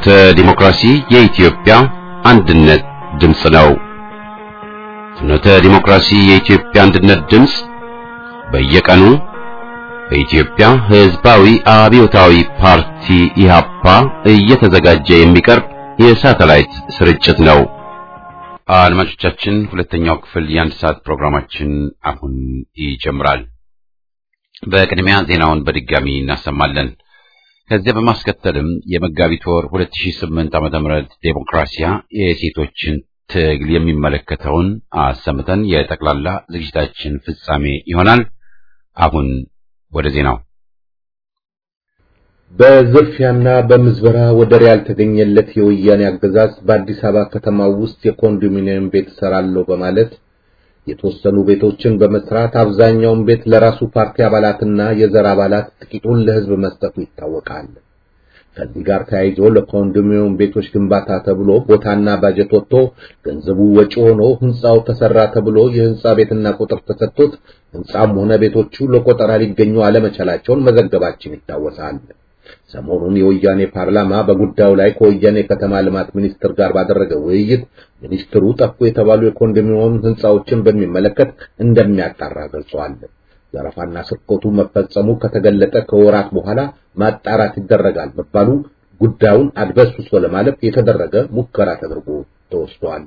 ፍኖተ ዲሞክራሲ የኢትዮጵያ አንድነት ድምፅ ነው። ፍኖተ ዲሞክራሲ የኢትዮጵያ አንድነት ድምፅ በየቀኑ በኢትዮጵያ ሕዝባዊ አብዮታዊ ፓርቲ ኢህአፓ እየተዘጋጀ የሚቀርብ የሳተላይት ስርጭት ነው። አድማጮቻችን፣ ሁለተኛው ክፍል የአንድ ሰዓት ፕሮግራማችን አሁን ይጀምራል። በቅድሚያ ዜናውን በድጋሚ እናሰማለን። ከዚያ በማስከተልም የመጋቢት ወር 2008 ዓመተ ምህረት ዴሞክራሲያ የሴቶችን ትግል የሚመለከተውን አሰምተን የጠቅላላ ዝግጅታችን ፍጻሜ ይሆናል። አሁን ወደ ዜናው። በዝርፊያና በምዝበራ ወደር ያልተገኘለት የወያኔ አገዛዝ በአዲስ አበባ ከተማ ውስጥ የኮንዶሚኒየም ቤት እሰራለሁ በማለት የተወሰኑ ቤቶችን በመስራት አብዛኛውን ቤት ለራሱ ፓርቲ አባላትና የዘር አባላት ጥቂቱን ለሕዝብ መስጠቱ ይታወቃል። ከዚህ ጋር ተያይዞ ለኮንዶሚኒየም ቤቶች ግንባታ ተብሎ ቦታና ባጀት ወጥቶ ገንዘቡ ወጪ ሆኖ ህንጻው ተሰራ ተብሎ የህንጻ ቤትና ቁጥር ተሰጥቶት ህንጻም ሆነ ቤቶቹ ለቆጠራ ሊገኙ አለመቻላቸውን መዘገባችን ይታወሳል። ሰሞኑን የወያኔ ፓርላማ በጉዳዩ ላይ ከወያኔ ከተማ ልማት ሚኒስትር ጋር ባደረገው ውይይት ሚኒስትሩ ጠፉ የተባሉ የኮንዶሚኒየም ህንጻዎችን በሚመለከት እንደሚያጣራ ገልጿል። ዘረፋና ስርቆቱ መፈጸሙ ከተገለጠ ከወራት በኋላ ማጣራት ይደረጋል መባሉ ጉዳዩን አድበስብሶ ለማለፍ የተደረገ ሙከራ ተደርጎ ተወስዷል።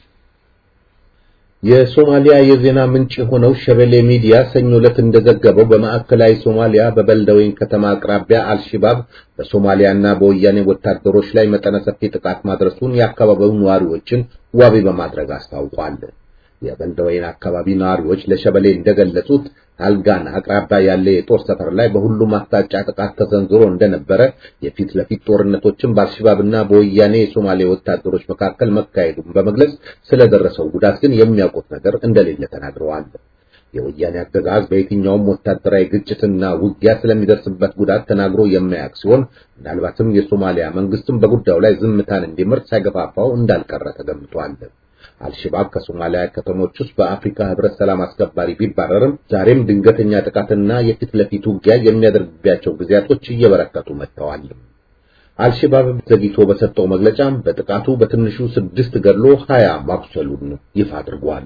የሶማሊያ የዜና ምንጭ የሆነው ሸበሌ ሚዲያ ሰኞ ዕለት እንደዘገበው በማዕከላዊ ሶማሊያ በበልደወይን ከተማ አቅራቢያ አልሽባብ በሶማሊያና በወያኔ ወታደሮች ላይ መጠነ ሰፊ ጥቃት ማድረሱን የአካባቢው ነዋሪዎችን ዋቢ በማድረግ አስታውቋል። የበልደወይን አካባቢ ነዋሪዎች ለሸበሌ እንደገለጹት አልጋን አቅራቢያ ያለ የጦር ሰፈር ላይ በሁሉም አቅጣጫ ጥቃት ተሰንዝሮ እንደነበረ፣ የፊት ለፊት ጦርነቶችን በአልሸባብና በወያኔ የሶማሌ ወታደሮች መካከል መካሄዱን በመግለጽ ስለደረሰው ጉዳት ግን የሚያውቁት ነገር እንደሌለ ተናግረዋል። የወያኔ አገዛዝ በየትኛውም ወታደራዊ ግጭትና ውጊያ ስለሚደርስበት ጉዳት ተናግሮ የማያውቅ ሲሆን ምናልባትም የሶማሊያ መንግስትም በጉዳዩ ላይ ዝምታን እንዲመርጥ ሳይገፋፋው እንዳልቀረ ተገምቷል። አልሸባብ ከሶማሊያ ከተሞች ውስጥ በአፍሪካ ህብረት ሰላም አስከባሪ ቢባረርም ዛሬም ድንገተኛ ጥቃትና የፊት ለፊት ውጊያ የሚያደርግባቸው ጊዜያቶች እየበረከቱ መጥተዋል። አልሸባብ ዘግይቶ በሰጠው መግለጫም በጥቃቱ በትንሹ ስድስት ገድሎ ሀያ ማቁሰሉን ይፋ አድርጓል።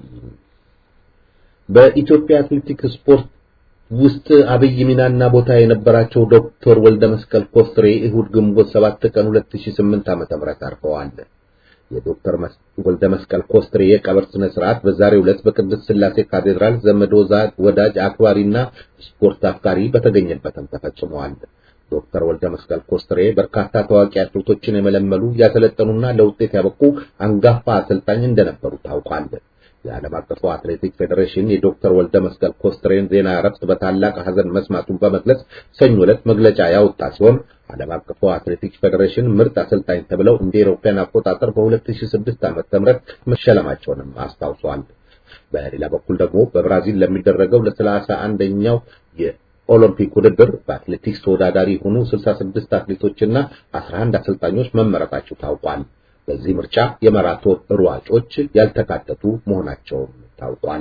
በኢትዮጵያ አትሌቲክስ ስፖርት ውስጥ አብይ ሚናና ቦታ የነበራቸው ዶክተር ወልደ መስቀል ኮስትሬ እሁድ ግንቦት 7 ቀን 2008 ዓ.ም አርፈዋል። የዶክተር ወልደ መስቀል ኮስትሬ የቀብር ስነ ስርዓት በዛሬው ዕለት በቅድስት ሥላሴ ካቴድራል ዘመድ ወዳጅ አክባሪና ስፖርት አፍቃሪ በተገኘበትም ተፈጽሟል። ዶክተር ወልደ መስቀል ኮስትሬ በርካታ ታዋቂ አትሌቶችን የመለመሉ ያሰለጠኑና ለውጤት ያበቁ አንጋፋ አሰልጣኝ እንደነበሩ ታውቋል። የዓለም አቀፉ አትሌቲክ ፌዴሬሽን የዶክተር ወልደ መስቀል ኮስትሬን ዜና እረፍት በታላቅ ሐዘን መስማቱን በመግለጽ ሰኞ ዕለት መግለጫ ያወጣ ሲሆን ዓለም አቀፉ አትሌቲክስ ፌዴሬሽን ምርጥ አሰልጣኝ ተብለው እንደ አውሮፓውያን አቆጣጠር በ2006 ዓ.ም መሸለማቸውንም አስታውሷል። በሌላ በኩል ደግሞ በብራዚል ለሚደረገው ለሰላሳ አንደኛው የኦሎምፒክ ውድድር በአትሌቲክስ ተወዳዳሪ የሆኑ 66 አትሌቶችና 11 አሰልጣኞች መመረጣቸው ታውቋል። በዚህ ምርጫ የማራቶን ሯጮች ያልተካተቱ መሆናቸውም ታውቋል።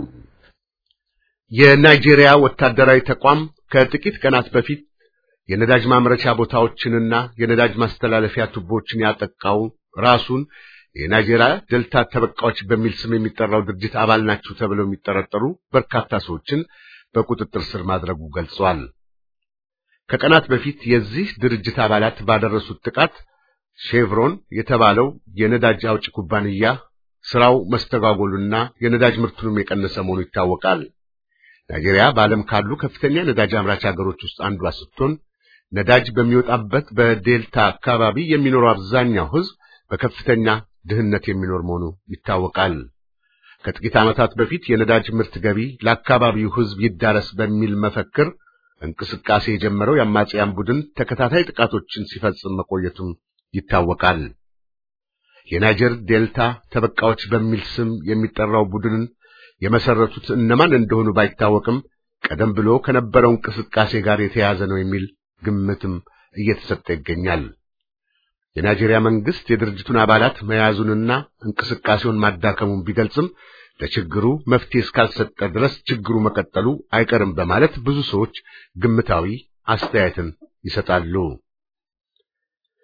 የናይጄሪያ ወታደራዊ ተቋም ከጥቂት ቀናት በፊት የነዳጅ ማምረቻ ቦታዎችንና የነዳጅ ማስተላለፊያ ቱቦችን ያጠቃው ራሱን የናይጄሪያ ዴልታ ተበቃዎች በሚል ስም የሚጠራው ድርጅት አባል ናቸው ተብለው የሚጠረጠሩ በርካታ ሰዎችን በቁጥጥር ስር ማድረጉ ገልጿል። ከቀናት በፊት የዚህ ድርጅት አባላት ባደረሱት ጥቃት ሼቭሮን የተባለው የነዳጅ አውጭ ኩባንያ ስራው መስተጓጎሉና የነዳጅ ምርቱንም የቀነሰ መሆኑ ይታወቃል። ናይጄሪያ በዓለም ካሉ ከፍተኛ ነዳጅ አምራች ሀገሮች ውስጥ አንዷ ስትሆን ነዳጅ በሚወጣበት በዴልታ አካባቢ የሚኖረው አብዛኛው ሕዝብ በከፍተኛ ድህነት የሚኖር መሆኑ ይታወቃል። ከጥቂት ዓመታት በፊት የነዳጅ ምርት ገቢ ለአካባቢው ሕዝብ ይዳረስ በሚል መፈክር እንቅስቃሴ የጀመረው የአማጽያን ቡድን ተከታታይ ጥቃቶችን ሲፈጽም መቆየቱም ይታወቃል። የናይጀር ዴልታ ተበቃዎች በሚል ስም የሚጠራው ቡድንን የመሰረቱት እነማን እንደሆኑ ባይታወቅም ቀደም ብሎ ከነበረው እንቅስቃሴ ጋር የተያያዘ ነው የሚል ግምትም እየተሰጠ ይገኛል። የናይጄሪያ መንግስት የድርጅቱን አባላት መያዙንና እንቅስቃሴውን ማዳከሙን ቢገልጽም ለችግሩ መፍትሄ እስካልሰጠ ድረስ ችግሩ መቀጠሉ አይቀርም በማለት ብዙ ሰዎች ግምታዊ አስተያየትን ይሰጣሉ።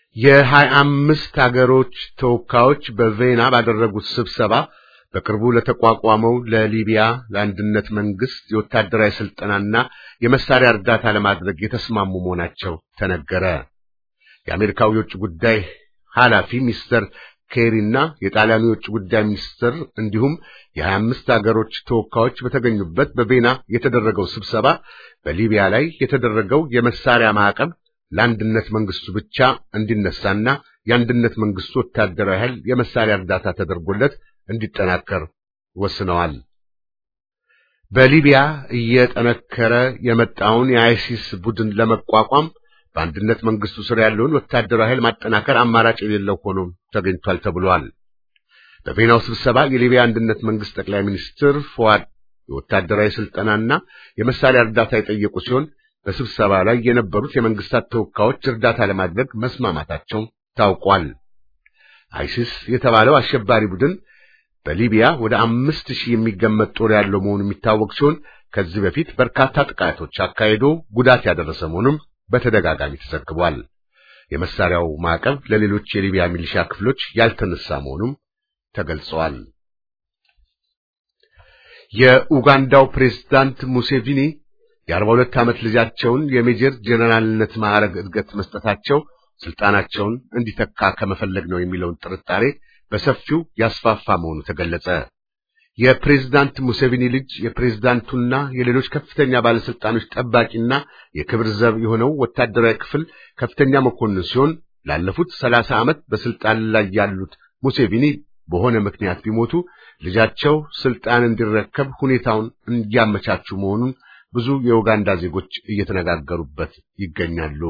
የሀያ አምስት አገሮች ተወካዮች በቬና ባደረጉት ስብሰባ በቅርቡ ለተቋቋመው ለሊቢያ ለአንድነት መንግስት የወታደራዊ ስልጠናና የመሳሪያ እርዳታ ለማድረግ የተስማሙ መሆናቸው ተነገረ። የአሜሪካው የውጭ ጉዳይ ኃላፊ ሚስተር ኬሪና የጣሊያኑ የውጭ ጉዳይ ሚኒስትር እንዲሁም የሀያ አምስት አገሮች ተወካዮች በተገኙበት በቬና የተደረገው ስብሰባ በሊቢያ ላይ የተደረገው የመሳሪያ ማዕቀብ ለአንድነት መንግስቱ ብቻ እንዲነሳና የአንድነት መንግስቱ ወታደራዊ ኃይል የመሳሪያ እርዳታ ተደርጎለት እንዲጠናከር ወስነዋል። በሊቢያ እየጠነከረ የመጣውን የአይሲስ ቡድን ለመቋቋም በአንድነት መንግስቱ ስር ያለውን ወታደራዊ ኃይል ማጠናከር አማራጭ የሌለው ሆኖ ተገኝቷል ተብሏል። በቬናው ስብሰባ የሊቢያ አንድነት መንግስት ጠቅላይ ሚኒስትር ፎዋድ የወታደራዊ ስልጠናና የመሳሪያ እርዳታ የጠየቁ ሲሆን በስብሰባ ላይ የነበሩት የመንግስታት ተወካዮች እርዳታ ለማድረግ መስማማታቸው ታውቋል። አይሲስ የተባለው አሸባሪ ቡድን በሊቢያ ወደ አምስት ሺህ የሚገመት ጦር ያለው መሆኑ የሚታወቅ ሲሆን ከዚህ በፊት በርካታ ጥቃቶች አካሂዶ ጉዳት ያደረሰ መሆኑም በተደጋጋሚ ተዘግቧል። የመሳሪያው ማዕቀብ ለሌሎች የሊቢያ ሚሊሻ ክፍሎች ያልተነሳ መሆኑም ተገልጸዋል። የኡጋንዳው ፕሬዝዳንት ሙሴቪኒ የአርባ ሁለት ዓመት ልጃቸውን የሜጀር ጄኔራልነት ማዕረግ እድገት መስጠታቸው ስልጣናቸውን እንዲተካ ከመፈለግ ነው የሚለውን ጥርጣሬ በሰፊው ያስፋፋ መሆኑ ተገለጸ። የፕሬዝዳንት ሙሴቪኒ ልጅ የፕሬዝዳንቱና የሌሎች ከፍተኛ ባለስልጣኖች ጠባቂና የክብር ዘብ የሆነው ወታደራዊ ክፍል ከፍተኛ መኮንን ሲሆን ላለፉት ሰላሳ ዓመት በስልጣን ላይ ያሉት ሙሴቪኒ በሆነ ምክንያት ቢሞቱ ልጃቸው ስልጣን እንዲረከብ ሁኔታውን እንዲያመቻቹ መሆኑን ብዙ የኡጋንዳ ዜጎች እየተነጋገሩበት ይገኛሉ።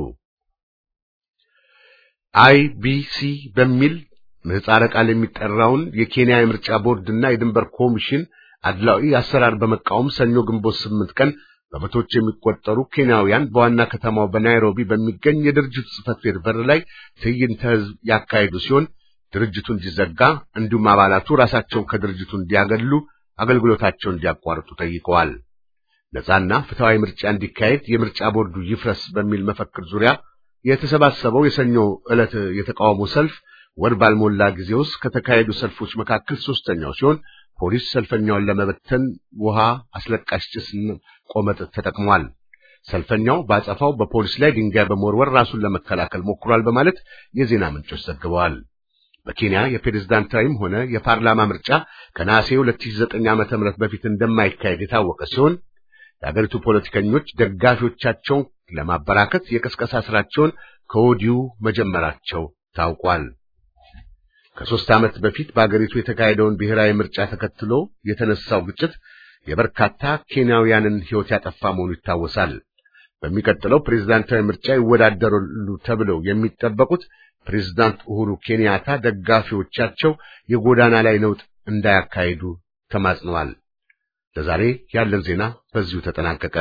አይቢሲ በሚል ምህጻረ ቃል የሚጠራውን የኬንያ የምርጫ ቦርድና የድንበር ኮሚሽን አድላዊ አሰራር በመቃወም ሰኞ ግንቦት ስምንት ቀን በመቶዎች የሚቆጠሩ ኬንያውያን በዋና ከተማው በናይሮቢ በሚገኝ የድርጅቱ ጽሕፈት ቤት በር ላይ ትዕይንተ ሕዝብ ያካሄዱ ሲሆን ድርጅቱ እንዲዘጋ እንዲሁም አባላቱ ራሳቸውን ከድርጅቱ እንዲያገሉ፣ አገልግሎታቸውን እንዲያቋርጡ ጠይቀዋል። ነጻና ፍትሐዊ ምርጫ እንዲካሄድ የምርጫ ቦርዱ ይፍረስ በሚል መፈክር ዙሪያ የተሰባሰበው የሰኞ ዕለት የተቃውሞ ሰልፍ ወር ባልሞላ ጊዜ ውስጥ ከተካሄዱ ሰልፎች መካከል ሶስተኛው ሲሆን ፖሊስ ሰልፈኛውን ለመበተን ውሃ፣ አስለቃሽ ጭስና ቆመጥ ተጠቅሟል። ሰልፈኛው ባጸፋው በፖሊስ ላይ ድንጋይ በመወርወር ራሱን ለመከላከል ሞክሯል በማለት የዜና ምንጮች ዘግበዋል። በኬንያ የፕሬዝዳንታዊም ሆነ የፓርላማ ምርጫ ከነሐሴ 2009 ዓመተ ምህረት በፊት እንደማይካሄድ የታወቀ ሲሆን የአገሪቱ ፖለቲከኞች ደጋፊዎቻቸውን ለማበራከት የቅስቀሳ ስራቸውን ከወዲሁ መጀመራቸው ታውቋል። ከሦስት ዓመት በፊት በአገሪቱ የተካሄደውን ብሔራዊ ምርጫ ተከትሎ የተነሳው ግጭት የበርካታ ኬንያውያንን ሕይወት ያጠፋ መሆኑ ይታወሳል። በሚቀጥለው ፕሬዝዳንታዊ ምርጫ ይወዳደራሉ ተብለው የሚጠበቁት ፕሬዝዳንት ኡሁሩ ኬንያታ ደጋፊዎቻቸው የጎዳና ላይ ነውጥ እንዳያካሂዱ ተማጽነዋል። ለዛሬ ያለን ዜና በዚሁ ተጠናቀቀ።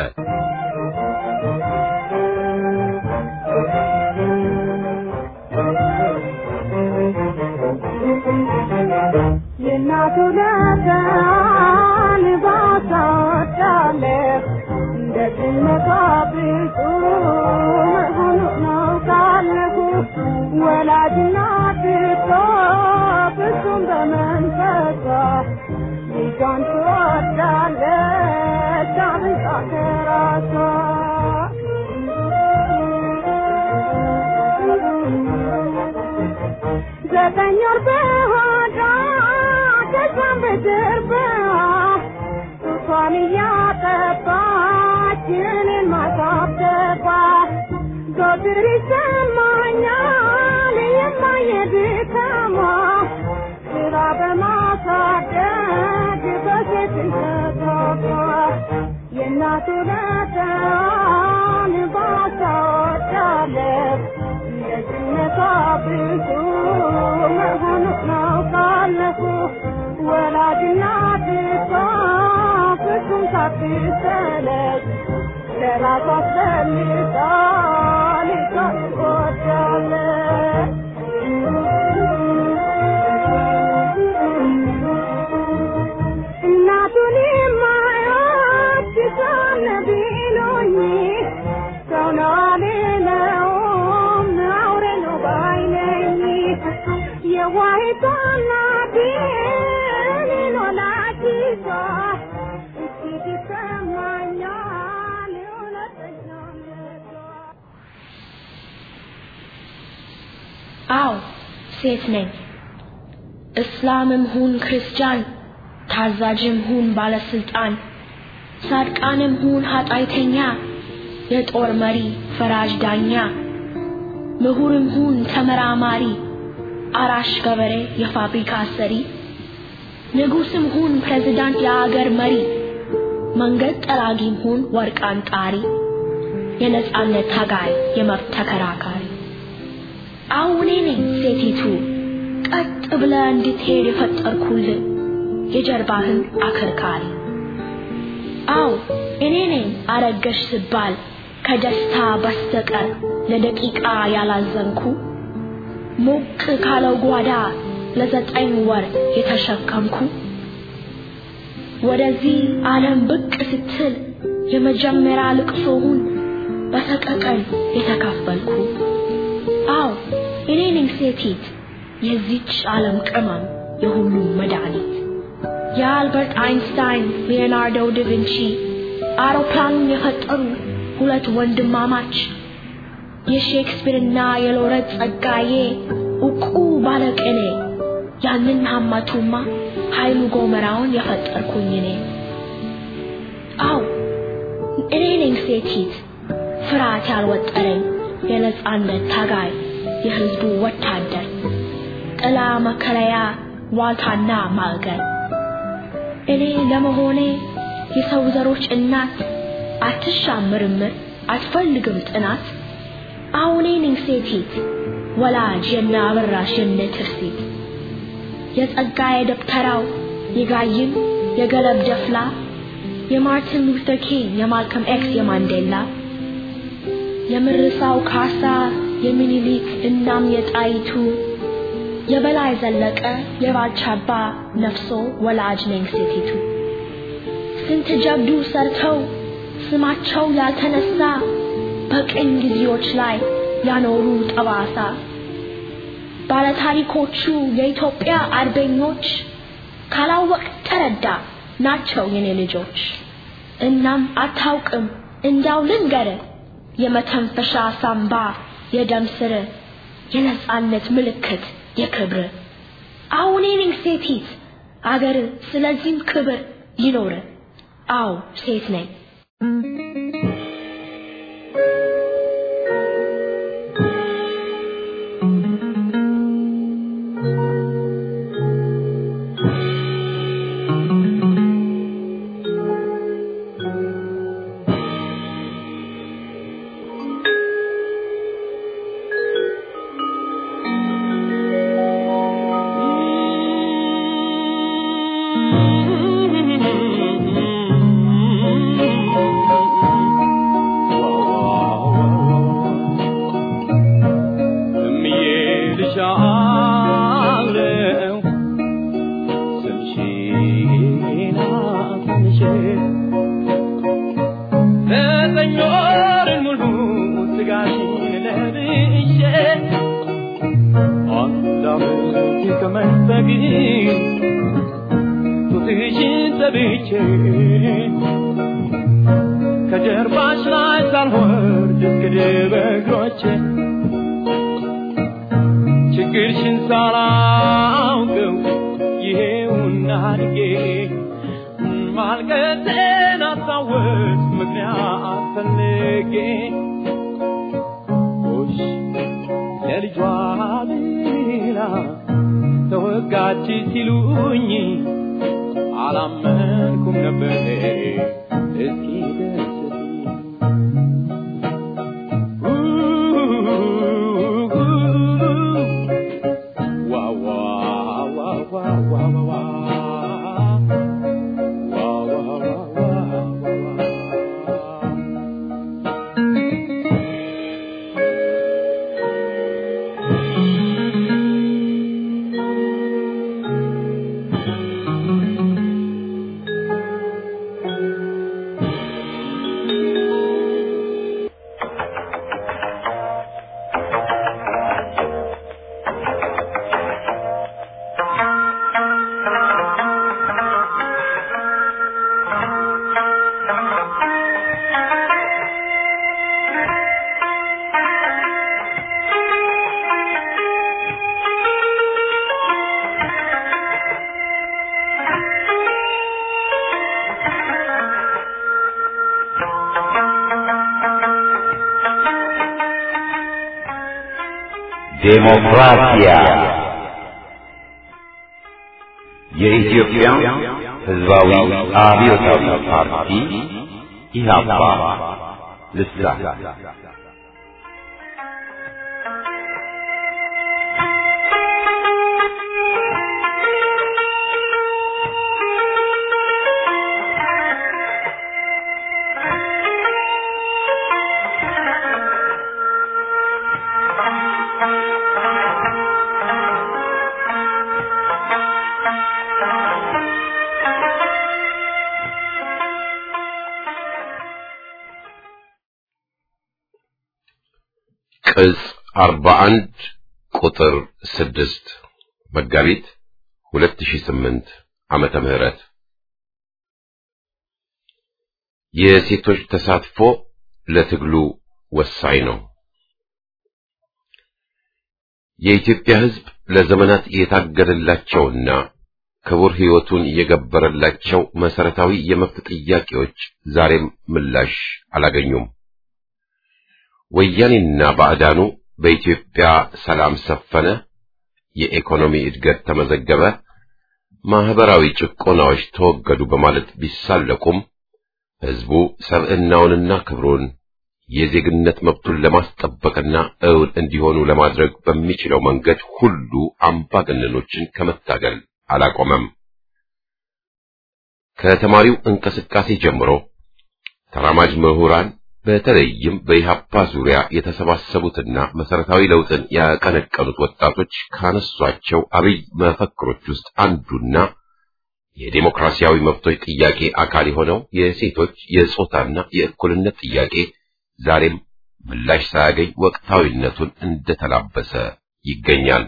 የእናቱ ለጋን ባታወዳለህ እንደ ድመቷ ብፁ መሆኑ ነው ካለሁ ወላጅና ድቶ ፍጹም በመንፈሷ ልጇን ትወዳለች አብልጣ ከራሷ ዘጠኝ ወር በሆዷ ከዛም በጀርባ ጡቷን እያጠባች እኔን ማሳደባ ዘወትር ይሰማኛል የማየ ድካሟ ስራ በማሳደግ በሴትነቷ የእናቱ ለተዋን ባታወዳለች ደግነቷ ብዙ መሆኑ ነው ካለፉ ወላጅና ድቷ ፍጹም ሳትሰለች ለራሷ አስፈልጋ ልጇን ትወዳለች። እናቱን የማይወድ ሰው ቢሉኝ ሰው ነው አልለውም አውሬ ነው ባይኔ የዋሂቷ እናቴ እኔን ወላዲቷ እጅግ ይሰማኛል እውነተኛነቷ። አዎ ሴት ነኝ። እስላምም ሁን ክርስቲያን፣ ታዛዥም ሁን ባለስልጣን፣ ጻድቃንም ሁን ኃጢአተኛ፣ የጦር መሪ ፈራጅ ዳኛ፣ ምሁርም ሁን ተመራማሪ፣ አራሽ ገበሬ የፋብሪካ ሰሪ፣ ንጉስም ሁን ፕሬዝዳንት የአገር መሪ፣ መንገድ ጠራጊም ሁን ወርቅ አንጣሪ፣ የነጻነት ታጋይ የመብት ተከራካሪ አሁን እኔ ነኝ ሴቲቱ ቀጥ ብለ እንድትሄድ የፈጠርኩልህ የጀርባህን አከርካሪ። አው እኔ ነኝ አረገሽ ስባል ከደስታ በስተቀር ለደቂቃ ያላዘንኩ ሞቅ ካለው ጓዳ ለዘጠኝ ወር የተሸከምኩ ወደዚህ ዓለም ብቅ ስትል የመጀመሪያ ልቅሶውን በሰቀቀን የተካፈልኩ አው እኔ ነኝ ሴቲት የዚች ዓለም ቅመም የሁሉም መድኃኒት የአልበርት አይንስታይን ሊዮናርዶ ዳቪንቺ አውሮፕላኑን የፈጠሩ ሁለት ወንድማማች የሼክስፒርና የሎረት ጸጋዬ ዕውቁ ባለቅኔ ያንን ሀማቱማ ኃይሉ ጎመራውን የፈጠርኩኝ እኔ አው እኔ ነኝ ሴቲት ፍርሃት ያልወጠረኝ የነጻነት ታጋይ የህዝቡ ወታደር ጥላ መከለያ ዋልታና ማዕገር እኔ ለመሆኔ የሰው ዘሮች እናት አትሻም ምርምር አትፈልግም ጥናት አሁኔ ነኝ ሴቲት ወላጅ የነ አበራሽ የነ ትርሲት የጸጋዬ ደብተራው የጋይም የገለብ ደፍላ የማርቲን ሉተር ኪንግ የማልከም ኤክስ የማንዴላ የምርሳው ካሳ የሚኒሊክ እናም የጣይቱ የበላይ ዘለቀ የባልቻባ ነፍሶ ወላጅ ነኝ ሴቲቱ ስንት ጀብዱ ሰርተው ስማቸው ያልተነሳ በቅኝ ጊዜዎች ላይ ያኖሩ ጠባሳ ባለታሪኮቹ የኢትዮጵያ አርበኞች ካላወቅ ተረዳ ናቸው የኔ ልጆች። እናም አታውቅም እንዳው ልንገር የመተንፈሻ ሳምባ የደም ስር የነጻነት ምልክት የክብር አሁን ነኝ ሴቲት አገር ስለዚህም ክብር ይኖር አው ሴት ነኝ ከጀርባሽ ላይ ሳልወርድ እስክድብ እግሮቼ ችግርሽን ሳላውቀው ይሄውና አድጌ ማልቀሴን አስታወስ ምክንያት ፈልጌ ጎሽ ለልጇ ብላ ተወጋች ሲሉኝ አላመንኩም ነበር እስኪ ደርስልኝ ዴሞክራሲያ የኢትዮጵያ ሕዝባዊ አብዮታዊ ፓርቲ ኢህአፓ ልሳን ቅጽ 41 ቁጥር 6 መጋቢት 2008 ዓመተ ምህረት የሴቶች ተሳትፎ ለትግሉ ወሳኝ ነው። የኢትዮጵያ ሕዝብ ለዘመናት የታገለላቸውና ክቡር ሕይወቱን የገበረላቸው መሰረታዊ የመብት ጥያቄዎች ዛሬም ምላሽ አላገኙም። ወያኔና ባዕዳኑ በኢትዮጵያ ሰላም ሰፈነ፣ የኢኮኖሚ እድገት ተመዘገበ፣ ማህበራዊ ጭቆናዎች ተወገዱ በማለት ቢሳለቁም ሕዝቡ ሰብዕናውንና ክብሩን የዜግነት መብቱን ለማስጠበቅና እውን እንዲሆኑ ለማድረግ በሚችለው መንገድ ሁሉ አምባገነኖችን ከመታገል አላቆመም። ከተማሪው እንቅስቃሴ ጀምሮ ተራማጅ ምሁራን በተለይም በኢህአፓ ዙሪያ የተሰባሰቡትና መሰረታዊ ለውጥን ያቀነቀኑት ወጣቶች ካነሷቸው አብይ መፈክሮች ውስጥ አንዱና የዴሞክራሲያዊ መብቶች ጥያቄ አካል የሆነው የሴቶች የጾታና የእኩልነት ጥያቄ ዛሬም ምላሽ ሳያገኝ ወቅታዊነቱን እንደተላበሰ ይገኛል።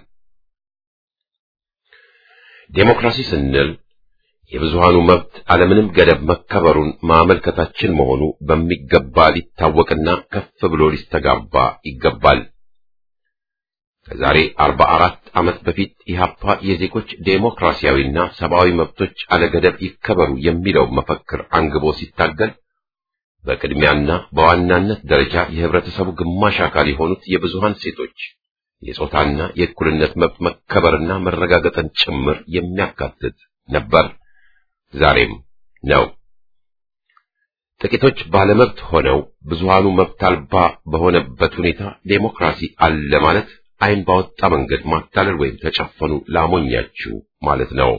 ዴሞክራሲ ስንል የብዙሃኑ መብት አለምንም ገደብ መከበሩን ማመልከታችን መሆኑ በሚገባ ሊታወቅና ከፍ ብሎ ሊስተጋባ ይገባል። ከዛሬ አርባ አራት ዓመት በፊት ኢህአፓ የዜጎች ዴሞክራሲያዊና ሰብአዊ መብቶች አለገደብ ይከበሩ የሚለው መፈክር አንግቦ ሲታገል በቅድሚያና በዋናነት ደረጃ የህብረተሰቡ ግማሽ አካል የሆኑት የብዙሃን ሴቶች የጾታና የእኩልነት መብት መከበርና መረጋገጥን ጭምር የሚያካትት ነበር። ዛሬም ነው። ጥቂቶች ባለመብት ሆነው ብዙሃኑ መብት አልባ በሆነበት ሁኔታ ዴሞክራሲ አለ ማለት ዓይን ባወጣ መንገድ ማታለል ወይም ተጨፈኑ ላሞኛችሁ ማለት ነው።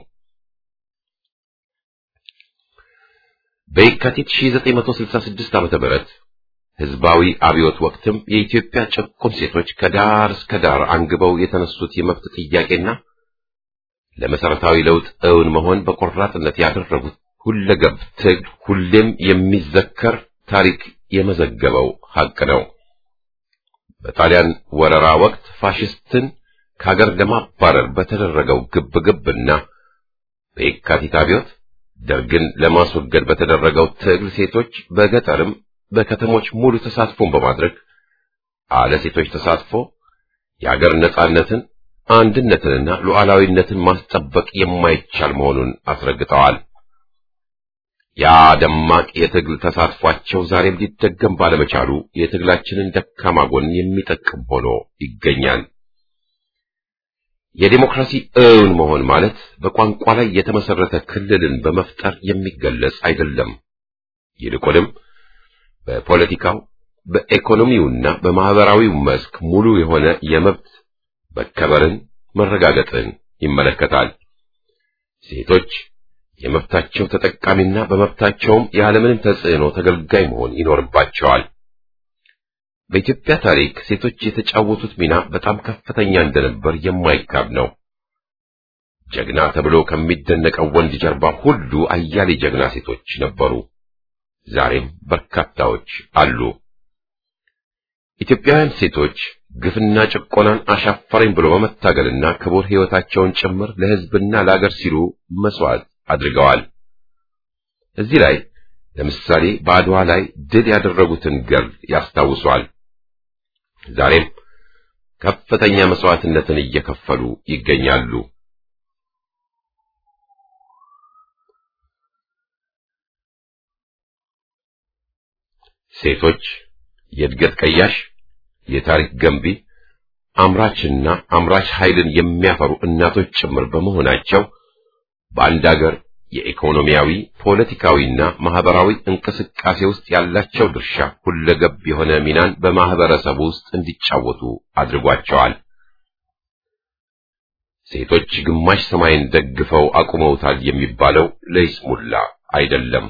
በየካቲት 1966 ዓመተ ምህረት ህዝባዊ አብዮት ወቅትም የኢትዮጵያ ጭቁን ሴቶች ከዳር እስከ ዳር አንግበው የተነሱት የመብት ጥያቄና ለመሰረታዊ ለውጥ እውን መሆን በቆራጥነት ያደረጉት ሁለገብ ትግል ሁሌም የሚዘከር ታሪክ የመዘገበው ሐቅ ነው። በጣሊያን ወረራ ወቅት ፋሽስትን ከሀገር ለማባረር በተደረገው ግብግብና በየካቲት አብዮት ደርግን ለማስወገድ በተደረገው ትግል ሴቶች በገጠርም በከተሞች ሙሉ ተሳትፎን በማድረግ አለ ሴቶች ተሳትፎ የአገር ነጻነትን አንድነትንና ሉዓላዊነትን ማስጠበቅ የማይቻል መሆኑን አስረግጠዋል። ያ ደማቅ የትግል ተሳትፏቸው ዛሬም ሊደገም ባለመቻሉ የትግላችንን ደካማ ጎን የሚጠቅም ሆኖ ይገኛል። የዴሞክራሲ እውን መሆን ማለት በቋንቋ ላይ የተመሰረተ ክልልን በመፍጠር የሚገለጽ አይደለም። ይልቁንም በፖለቲካው በኢኮኖሚውና በማህበራዊው መስክ ሙሉ የሆነ የመብት መከበርን መረጋገጥን ይመለከታል። ሴቶች የመብታቸው ተጠቃሚና በመብታቸውም ያለምንም ተጽዕኖ ተገልጋይ መሆን ይኖርባቸዋል። በኢትዮጵያ ታሪክ ሴቶች የተጫወቱት ሚና በጣም ከፍተኛ እንደነበር የማይካድ ነው። ጀግና ተብሎ ከሚደነቀው ወንድ ጀርባ ሁሉ አያሌ ጀግና ሴቶች ነበሩ። ዛሬም በርካታዎች አሉ። ኢትዮጵያውያን ሴቶች ግፍና ጭቆናን አሻፈረኝ ብሎ በመታገልና ክቡር ሕይወታቸውን ጭምር ለሕዝብና ለአገር ሲሉ መስዋዕት አድርገዋል። እዚህ ላይ ለምሳሌ በአድዋ ላይ ድል ያደረጉትን ገር ያስታውሷል። ዛሬም ከፍተኛ መስዋዕትነትን እየከፈሉ ይገኛሉ። ሴቶች የእድገት ቀያሽ፣ የታሪክ ገንቢ፣ አምራችና አምራች ኃይልን የሚያፈሩ እናቶች ጭምር በመሆናቸው በአንድ አገር የኢኮኖሚያዊ ፖለቲካዊና ማህበራዊ እንቅስቃሴ ውስጥ ያላቸው ድርሻ ሁለገብ የሆነ ሚናን በማህበረሰቡ ውስጥ እንዲጫወቱ አድርጓቸዋል። ሴቶች ግማሽ ሰማይን ደግፈው አቁመውታል የሚባለው ለይስሙላ አይደለም።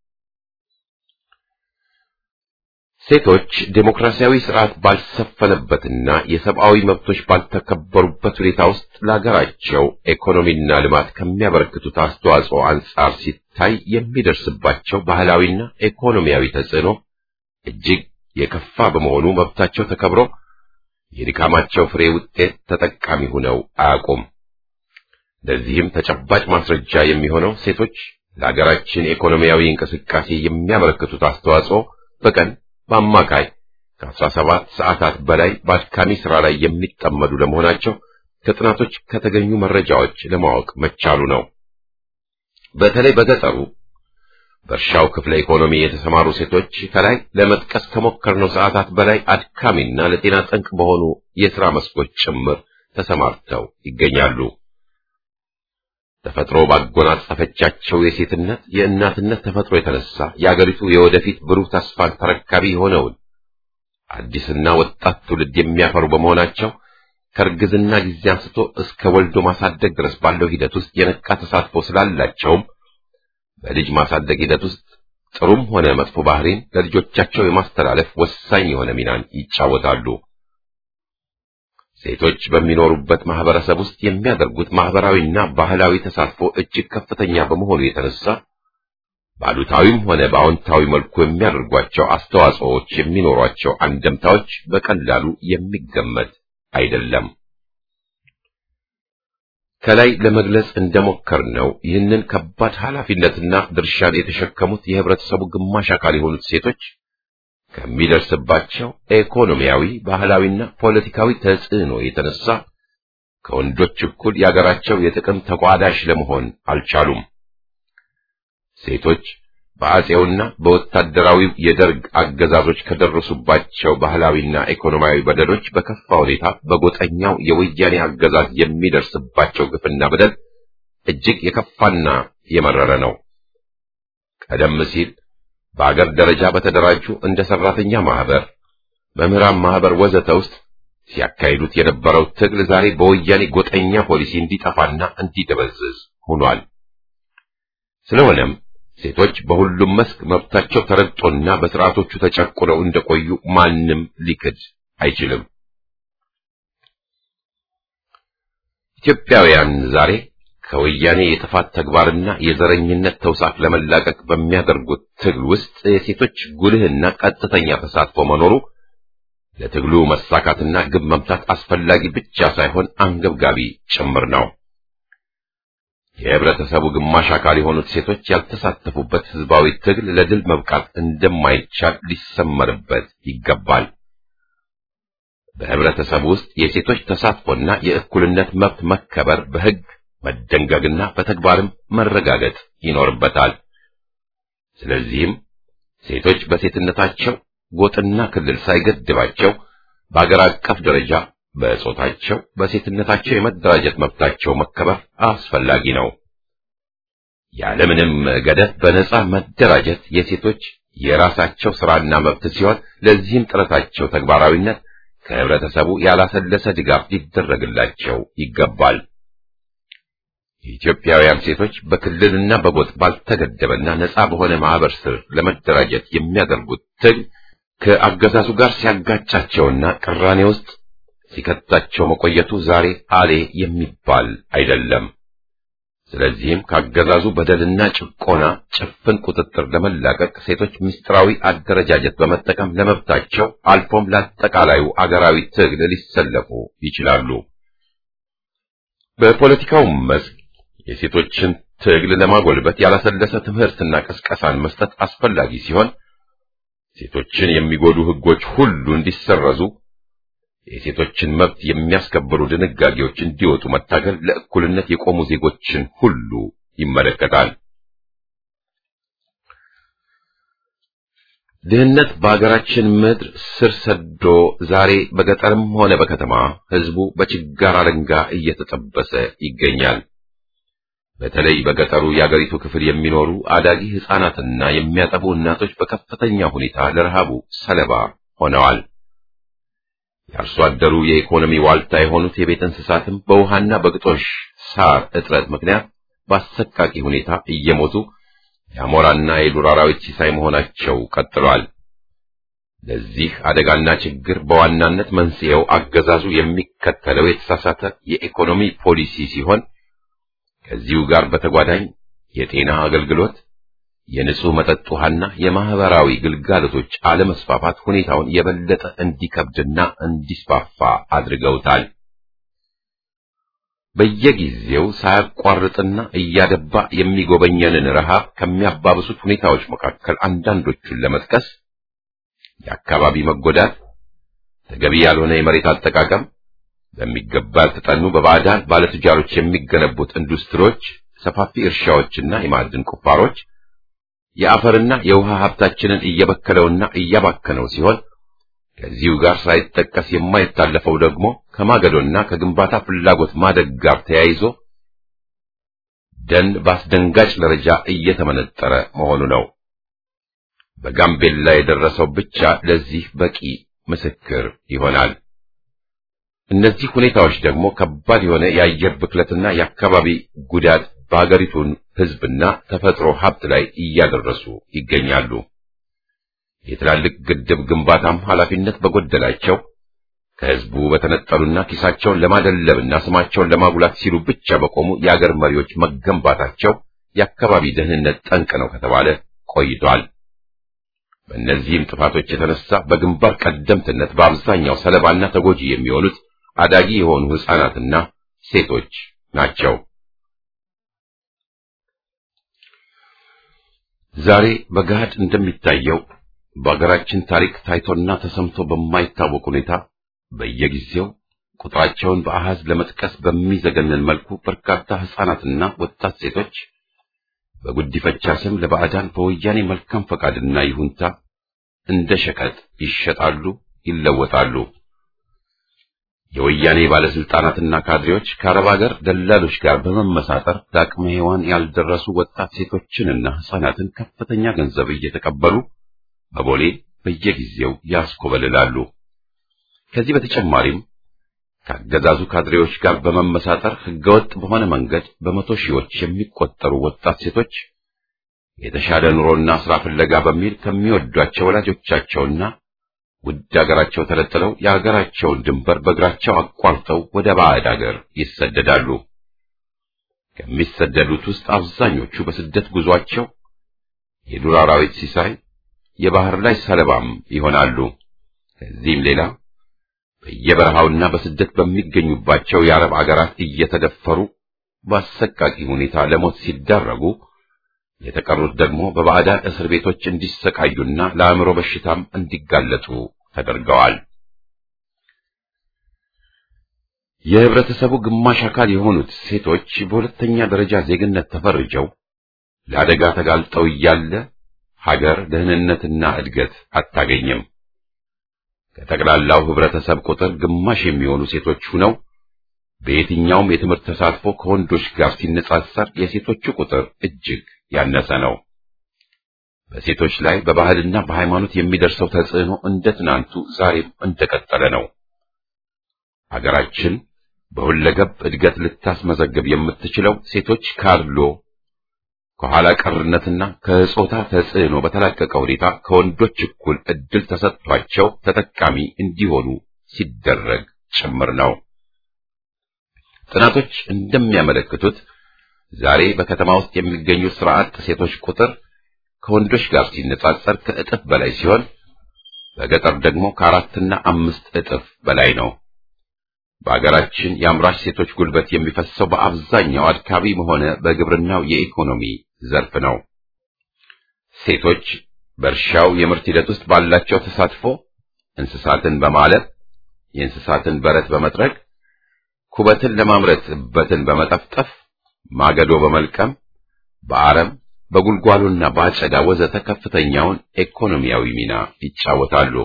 ሴቶች ዴሞክራሲያዊ ስርዓት ባልሰፈነበትና የሰብአዊ መብቶች ባልተከበሩበት ሁኔታ ውስጥ ለሀገራቸው ኢኮኖሚና ልማት ከሚያበረክቱት አስተዋጽኦ አንጻር ሲታይ የሚደርስባቸው ባህላዊና ኢኮኖሚያዊ ተጽዕኖ እጅግ የከፋ በመሆኑ መብታቸው ተከብሮ የድካማቸው ፍሬ ውጤት ተጠቃሚ ሆነው አያውቁም። ለዚህም ተጨባጭ ማስረጃ የሚሆነው ሴቶች ለሀገራችን ኢኮኖሚያዊ እንቅስቃሴ የሚያበረክቱት አስተዋጽኦ በቀን በአማካይ ከአስራ ሰባት ሰዓታት በላይ በአድካሚ ሥራ ላይ የሚጠመዱ ለመሆናቸው ከጥናቶች ከተገኙ መረጃዎች ለማወቅ መቻሉ ነው። በተለይ በገጠሩ በእርሻው ክፍለ ኢኮኖሚ የተሰማሩ ሴቶች ከላይ ለመጥቀስ ከሞከርነው ሰዓታት በላይ አድካሚና ለጤና ጠንቅ በሆኑ የሥራ መስኮች ጭምር ተሰማርተው ይገኛሉ። ተፈጥሮ ባጎናጸፈቻቸው የሴትነት የእናትነት ተፈጥሮ የተነሳ የአገሪቱ የወደፊት ብሩህ ተስፋን ተረካቢ የሆነውን አዲስና ወጣት ትውልድ የሚያፈሩ በመሆናቸው ከእርግዝና ጊዜ አንስቶ እስከ ወልዶ ማሳደግ ድረስ ባለው ሂደት ውስጥ የነቃ ተሳትፎ ስላላቸውም በልጅ ማሳደግ ሂደት ውስጥ ጥሩም ሆነ መጥፎ ባህሪን ለልጆቻቸው የማስተላለፍ ወሳኝ የሆነ ሚናን ይጫወታሉ። ሴቶች በሚኖሩበት ማህበረሰብ ውስጥ የሚያደርጉት ማህበራዊና ባህላዊ ተሳትፎ እጅግ ከፍተኛ በመሆኑ የተነሳ በአሉታዊም ሆነ በአዎንታዊ መልኩ የሚያደርጓቸው አስተዋጽኦዎች የሚኖሯቸው አንደምታዎች በቀላሉ የሚገመት አይደለም። ከላይ ለመግለጽ እንደሞከርነው ይህንን ከባድ ኃላፊነትና ድርሻን የተሸከሙት የህብረተሰቡ ግማሽ አካል የሆኑት ሴቶች ከሚደርስባቸው ኢኮኖሚያዊ፣ ባህላዊና ፖለቲካዊ ተጽዕኖ የተነሳ ከወንዶች እኩል የአገራቸው የጥቅም ተቋዳሽ ለመሆን አልቻሉም። ሴቶች በአጼውና በወታደራዊው የደርግ አገዛዞች ከደረሱባቸው ባህላዊና ኢኮኖሚያዊ በደሎች በከፋ ሁኔታ በጎጠኛው የወያኔ አገዛዝ የሚደርስባቸው ግፍና በደል እጅግ የከፋና የመረረ ነው። ቀደም ሲል በአገር ደረጃ በተደራጁ እንደ ሰራተኛ ማህበር፣ መምህራን ማህበር ወዘተ ውስጥ ሲያካሂዱት የነበረው ትግል ዛሬ በወያኔ ጎጠኛ ፖሊሲ እንዲጠፋና እንዲደበዝዝ ሆኗል። ስለሆነም ሴቶች በሁሉም መስክ መብታቸው ተረግጦና በስርዓቶቹ ተጨቁነው እንደቆዩ ማንም ሊክድ አይችልም። ኢትዮጵያውያን ዛሬ ከወያኔ የጥፋት ተግባርና የዘረኝነት ተውሳክ ለመላቀቅ በሚያደርጉት ትግል ውስጥ የሴቶች ጉልህና ቀጥተኛ ተሳትፎ መኖሩ ለትግሉ መሳካትና ግብ መምታት አስፈላጊ ብቻ ሳይሆን አንገብጋቢ ጭምር ነው። የህብረተሰቡ ግማሽ አካል የሆኑት ሴቶች ያልተሳተፉበት ህዝባዊ ትግል ለድል መብቃት እንደማይቻል ሊሰመርበት ይገባል። በህብረተሰቡ ውስጥ የሴቶች ተሳትፎና የእኩልነት መብት መከበር በህግ መደንገግና በተግባርም መረጋገጥ ይኖርበታል። ስለዚህም ሴቶች በሴትነታቸው ጎጥና ክልል ሳይገድባቸው በአገር አቀፍ ደረጃ በጾታቸው በሴትነታቸው የመደራጀት መብታቸው መከበር አስፈላጊ ነው። ያለምንም ገደብ በነጻ መደራጀት የሴቶች የራሳቸው ስራና መብት ሲሆን ለዚህም ጥረታቸው ተግባራዊነት ከህብረተሰቡ ያላሰለሰ ድጋፍ ሊደረግላቸው ይገባል። የኢትዮጵያውያን ሴቶች በክልልና በጎጥ ባልተገደበና ነጻ በሆነ ማህበር ስር ለመደራጀት የሚያደርጉት ትግል ከአገዛዙ ጋር ሲያጋጫቸውና ቅራኔ ውስጥ ሲከታቸው መቆየቱ ዛሬ አሌ የሚባል አይደለም። ስለዚህም ካገዛዙ በደልና ጭቆና ጭፍን ቁጥጥር ለመላቀቅ ሴቶች ምስጢራዊ አደረጃጀት በመጠቀም ለመብታቸው አልፎም ለአጠቃላዩ አገራዊ ትግል ሊሰለፉ ይችላሉ። በፖለቲካው መስክ የሴቶችን ትግል ለማጎልበት ያላሰለሰ ትምህርትና ቅስቀሳን መስጠት አስፈላጊ ሲሆን ሴቶችን የሚጎዱ ሕጎች ሁሉ እንዲሰረዙ የሴቶችን መብት የሚያስከብሩ ድንጋጌዎች እንዲወጡ መታገል ለእኩልነት የቆሙ ዜጎችን ሁሉ ይመለከታል። ድህነት በአገራችን ምድር ስር ሰዶ ዛሬ በገጠርም ሆነ በከተማ ሕዝቡ በችጋር አለንጋ እየተጠበሰ ይገኛል። በተለይ በገጠሩ የአገሪቱ ክፍል የሚኖሩ አዳጊ ሕፃናትና የሚያጠቡ እናቶች በከፍተኛ ሁኔታ ለረሃቡ ሰለባ ሆነዋል። የአርሶ አደሩ የኢኮኖሚ ዋልታ የሆኑት የቤት እንስሳትም በውሃና በግጦሽ ሳር እጥረት ምክንያት በአሰቃቂ ሁኔታ እየሞቱ የአሞራና የዱር አራዊት ሲሳይ መሆናቸው ቀጥሏል። ለዚህ አደጋና ችግር በዋናነት መንስኤው አገዛዙ የሚከተለው የተሳሳተ የኢኮኖሚ ፖሊሲ ሲሆን ከዚሁ ጋር በተጓዳኝ የጤና አገልግሎት፣ የንጹህ መጠጥ ውሃና የማህበራዊ ግልጋሎቶች አለመስፋፋት ሁኔታውን የበለጠ እንዲከብድና እንዲስፋፋ አድርገውታል። በየጊዜው ሳያቋርጥና እያደባ የሚጎበኘንን ረሃብ ከሚያባብሱት ሁኔታዎች መካከል አንዳንዶቹን ለመጥቀስ የአካባቢ መጎዳት፣ ተገቢ ያልሆነ የመሬት አጠቃቀም፣ በሚገባ ያልተጠኑ በባዕዳን ባለቱጃሮች የሚገነቡት ኢንዱስትሪዎች፣ ሰፋፊ እርሻዎችና የማዕድን ቁፋሮች የአፈርና የውሃ ሀብታችንን እየበከለውና እያባከነው ሲሆን ከዚሁ ጋር ሳይጠቀስ የማይታለፈው ደግሞ ከማገዶና ከግንባታ ፍላጎት ማደግ ጋር ተያይዞ ደን በአስደንጋጭ ደረጃ እየተመነጠረ መሆኑ ነው። በጋምቤላ የደረሰው ብቻ ለዚህ በቂ ምስክር ይሆናል። እነዚህ ሁኔታዎች ደግሞ ከባድ የሆነ የአየር ብክለትና የአካባቢ ጉዳት በሀገሪቱን ሕዝብና ተፈጥሮ ሀብት ላይ እያደረሱ ይገኛሉ። የትላልቅ ግድብ ግንባታም ኃላፊነት በጎደላቸው ከሕዝቡ በተነጠሉና ኪሳቸውን ለማደለብና ስማቸውን ለማጉላት ሲሉ ብቻ በቆሙ የአገር መሪዎች መገንባታቸው የአካባቢ ደህንነት ጠንቅ ነው ከተባለ ቆይቷል። በእነዚህም ጥፋቶች የተነሳ በግንባር ቀደምትነት በአብዛኛው ሰለባና ተጎጂ የሚሆኑት አዳጊ የሆኑ ሕፃናትና ሴቶች ናቸው። ዛሬ በገሃድ እንደሚታየው በአገራችን ታሪክ ታይቶና ተሰምቶ በማይታወቅ ሁኔታ በየጊዜው ቁጥራቸውን በአሃዝ ለመጥቀስ በሚዘገንን መልኩ በርካታ ሕፃናትና ወጣት ሴቶች በጉዲፈቻ ስም ለባዕዳን በወያኔ መልካም ፈቃድና ይሁንታ እንደ ሸቀጥ ይሸጣሉ፣ ይለወጣሉ። የወያኔ ባለስልጣናትና ካድሬዎች ከአረብ ሀገር ደላሎች ጋር በመመሳጠር ለአቅመ ሔዋን ያልደረሱ ወጣት ሴቶችንና ሕፃናትን ከፍተኛ ገንዘብ እየተቀበሉ በቦሌ በየጊዜው ያስኮበልላሉ። ከዚህ በተጨማሪም ከአገዛዙ ካድሬዎች ጋር በመመሳጠር ህገወጥ በሆነ መንገድ በመቶ ሺዎች የሚቆጠሩ ወጣት ሴቶች የተሻለ ኑሮና ስራ ፍለጋ በሚል ከሚወዷቸው ወላጆቻቸውና ውድ አገራቸው ተለጥለው የአገራቸውን ድንበር በእግራቸው አቋርጠው ወደ ባዕድ አገር ይሰደዳሉ። ከሚሰደዱት ውስጥ አብዛኞቹ በስደት ጉዟቸው የዱር አራዊት ሲሳይ፣ የባህር ላይ ሰለባም ይሆናሉ። ከዚህም ሌላ በየበረሃውና በስደት በሚገኙባቸው የአረብ አገራት እየተደፈሩ በአሰቃቂ ሁኔታ ለሞት ሲዳረጉ የተቀሩት ደግሞ በባዕዳን እስር ቤቶች እንዲሰቃዩና ለአእምሮ በሽታም እንዲጋለጡ ተደርገዋል። የህብረተሰቡ ግማሽ አካል የሆኑት ሴቶች በሁለተኛ ደረጃ ዜግነት ተፈርጀው ለአደጋ ተጋልጠው እያለ ሀገር ደህንነትና እድገት አታገኝም። ከጠቅላላው ህብረተሰብ ቁጥር ግማሽ የሚሆኑ ሴቶች ሁነው በየትኛውም የትምህርት ተሳትፎ ከወንዶች ጋር ሲነጻጸር የሴቶቹ ቁጥር እጅግ ያነሰ ነው። በሴቶች ላይ በባህልና በሃይማኖት የሚደርሰው ተጽዕኖ እንደ ትናንቱ ዛሬም እንደቀጠለ ነው። አገራችን በሁለገብ እድገት ልታስመዘግብ የምትችለው ሴቶች ካድሎ ከኋላ ቀርነትና ከጾታ ተጽዕኖ በተላቀቀ ሁኔታ ከወንዶች እኩል እድል ተሰጥቷቸው ተጠቃሚ እንዲሆኑ ሲደረግ ጭምር ነው። ጥናቶች እንደሚያመለክቱት ዛሬ በከተማ ውስጥ የሚገኙ ስራ አጥ ሴቶች ቁጥር ከወንዶች ጋር ሲነጻጸር ከእጥፍ በላይ ሲሆን በገጠር ደግሞ ከአራትና አምስት እጥፍ በላይ ነው። በአገራችን የአምራች ሴቶች ጉልበት የሚፈሰው በአብዛኛው አድካቢ ሆነ በግብርናው የኢኮኖሚ ዘርፍ ነው። ሴቶች በእርሻው የምርት ሂደት ውስጥ ባላቸው ተሳትፎ እንስሳትን በማለብ፣ የእንስሳትን በረት በመጥረግ፣ ኩበትን ለማምረት እበትን በመጠፍጠፍ፣ ማገዶ በመልቀም፣ በአረም በጉልጓሎና በአጨዳ ወዘተ ከፍተኛውን ኢኮኖሚያዊ ሚና ይጫወታሉ።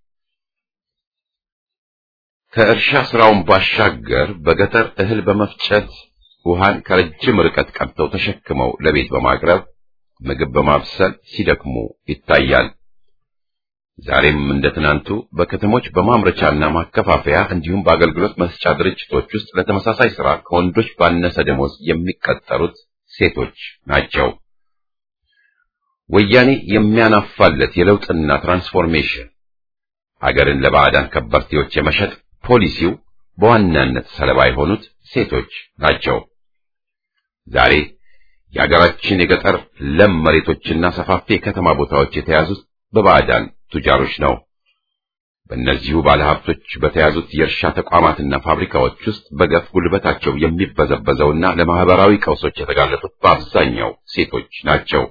ከእርሻ ስራውን ባሻገር በገጠር እህል በመፍጨት ውሃን ከረጅም ርቀት ቀድተው ተሸክመው ለቤት በማቅረብ ምግብ በማብሰል ሲደክሙ ይታያል። ዛሬም እንደ ትናንቱ በከተሞች በማምረቻና ማከፋፈያ እንዲሁም በአገልግሎት መስጫ ድርጅቶች ውስጥ ለተመሳሳይ ስራ ከወንዶች ባነሰ ደሞዝ የሚቀጠሩት ሴቶች ናቸው። ወያኔ የሚያናፋለት የለውጥና ትራንስፎርሜሽን ሀገርን ለባዕዳን ከበርቴዎች የመሸጥ ፖሊሲው በዋናነት ሰለባ የሆኑት ሴቶች ናቸው። ዛሬ የሀገራችን የገጠር ለም መሬቶችና ሰፋፊ የከተማ ቦታዎች የተያዙት በባዕዳን ቱጃሮች ነው። በእነዚሁ ባለሀብቶች በተያዙት የእርሻ ተቋማትና ፋብሪካዎች ውስጥ በገፍ ጉልበታቸው የሚበዘበዘውና ለማህበራዊ ቀውሶች የተጋለጡት በአብዛኛው ሴቶች ናቸው።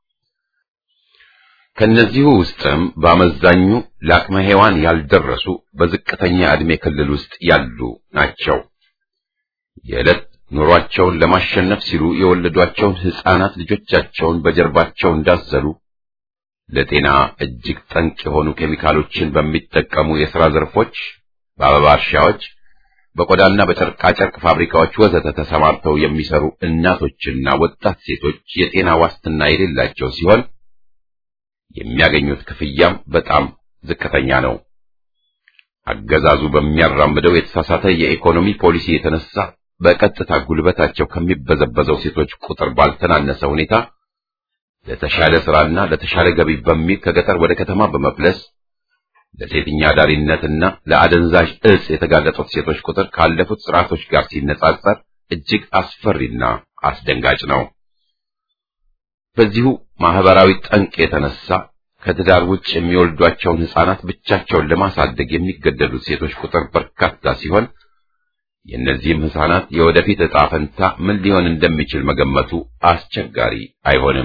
ከነዚሁ ውስጥም በአመዛኙ ለአቅመ ሔዋን ያልደረሱ በዝቅተኛ ዕድሜ ክልል ውስጥ ያሉ ናቸው። የዕለት ኑሯቸውን ለማሸነፍ ሲሉ የወለዷቸውን ሕፃናት ልጆቻቸውን በጀርባቸው እንዳዘሉ ለጤና እጅግ ጠንቅ የሆኑ ኬሚካሎችን በሚጠቀሙ የሥራ ዘርፎች፣ በአበባ እርሻዎች፣ በቆዳና በጨርቃጨርቅ ፋብሪካዎች ወዘተ ተሰማርተው የሚሰሩ እናቶችና ወጣት ሴቶች የጤና ዋስትና የሌላቸው ሲሆን የሚያገኙት ክፍያም በጣም ዝቅተኛ ነው። አገዛዙ በሚያራምደው የተሳሳተ የኢኮኖሚ ፖሊሲ የተነሳ በቀጥታ ጉልበታቸው ከሚበዘበዘው ሴቶች ቁጥር ባልተናነሰ ሁኔታ ለተሻለ ስራና ለተሻለ ገቢ በሚል ከገጠር ወደ ከተማ በመፍለስ ለሴትኛ ዳሪነትና ለአደንዛዥ እጽ የተጋለጡት ሴቶች ቁጥር ካለፉት ስርዓቶች ጋር ሲነጻጸር እጅግ አስፈሪና አስደንጋጭ ነው። በዚሁ ማህበራዊ ጠንቅ የተነሳ ከትዳር ውጭ የሚወልዷቸውን ሕፃናት ብቻቸውን ለማሳደግ የሚገደዱት ሴቶች ቁጥር በርካታ ሲሆን የእነዚህም ሕፃናት የወደፊት ዕጣ ፈንታ ምን ሊሆን እንደሚችል መገመቱ አስቸጋሪ አይሆንም።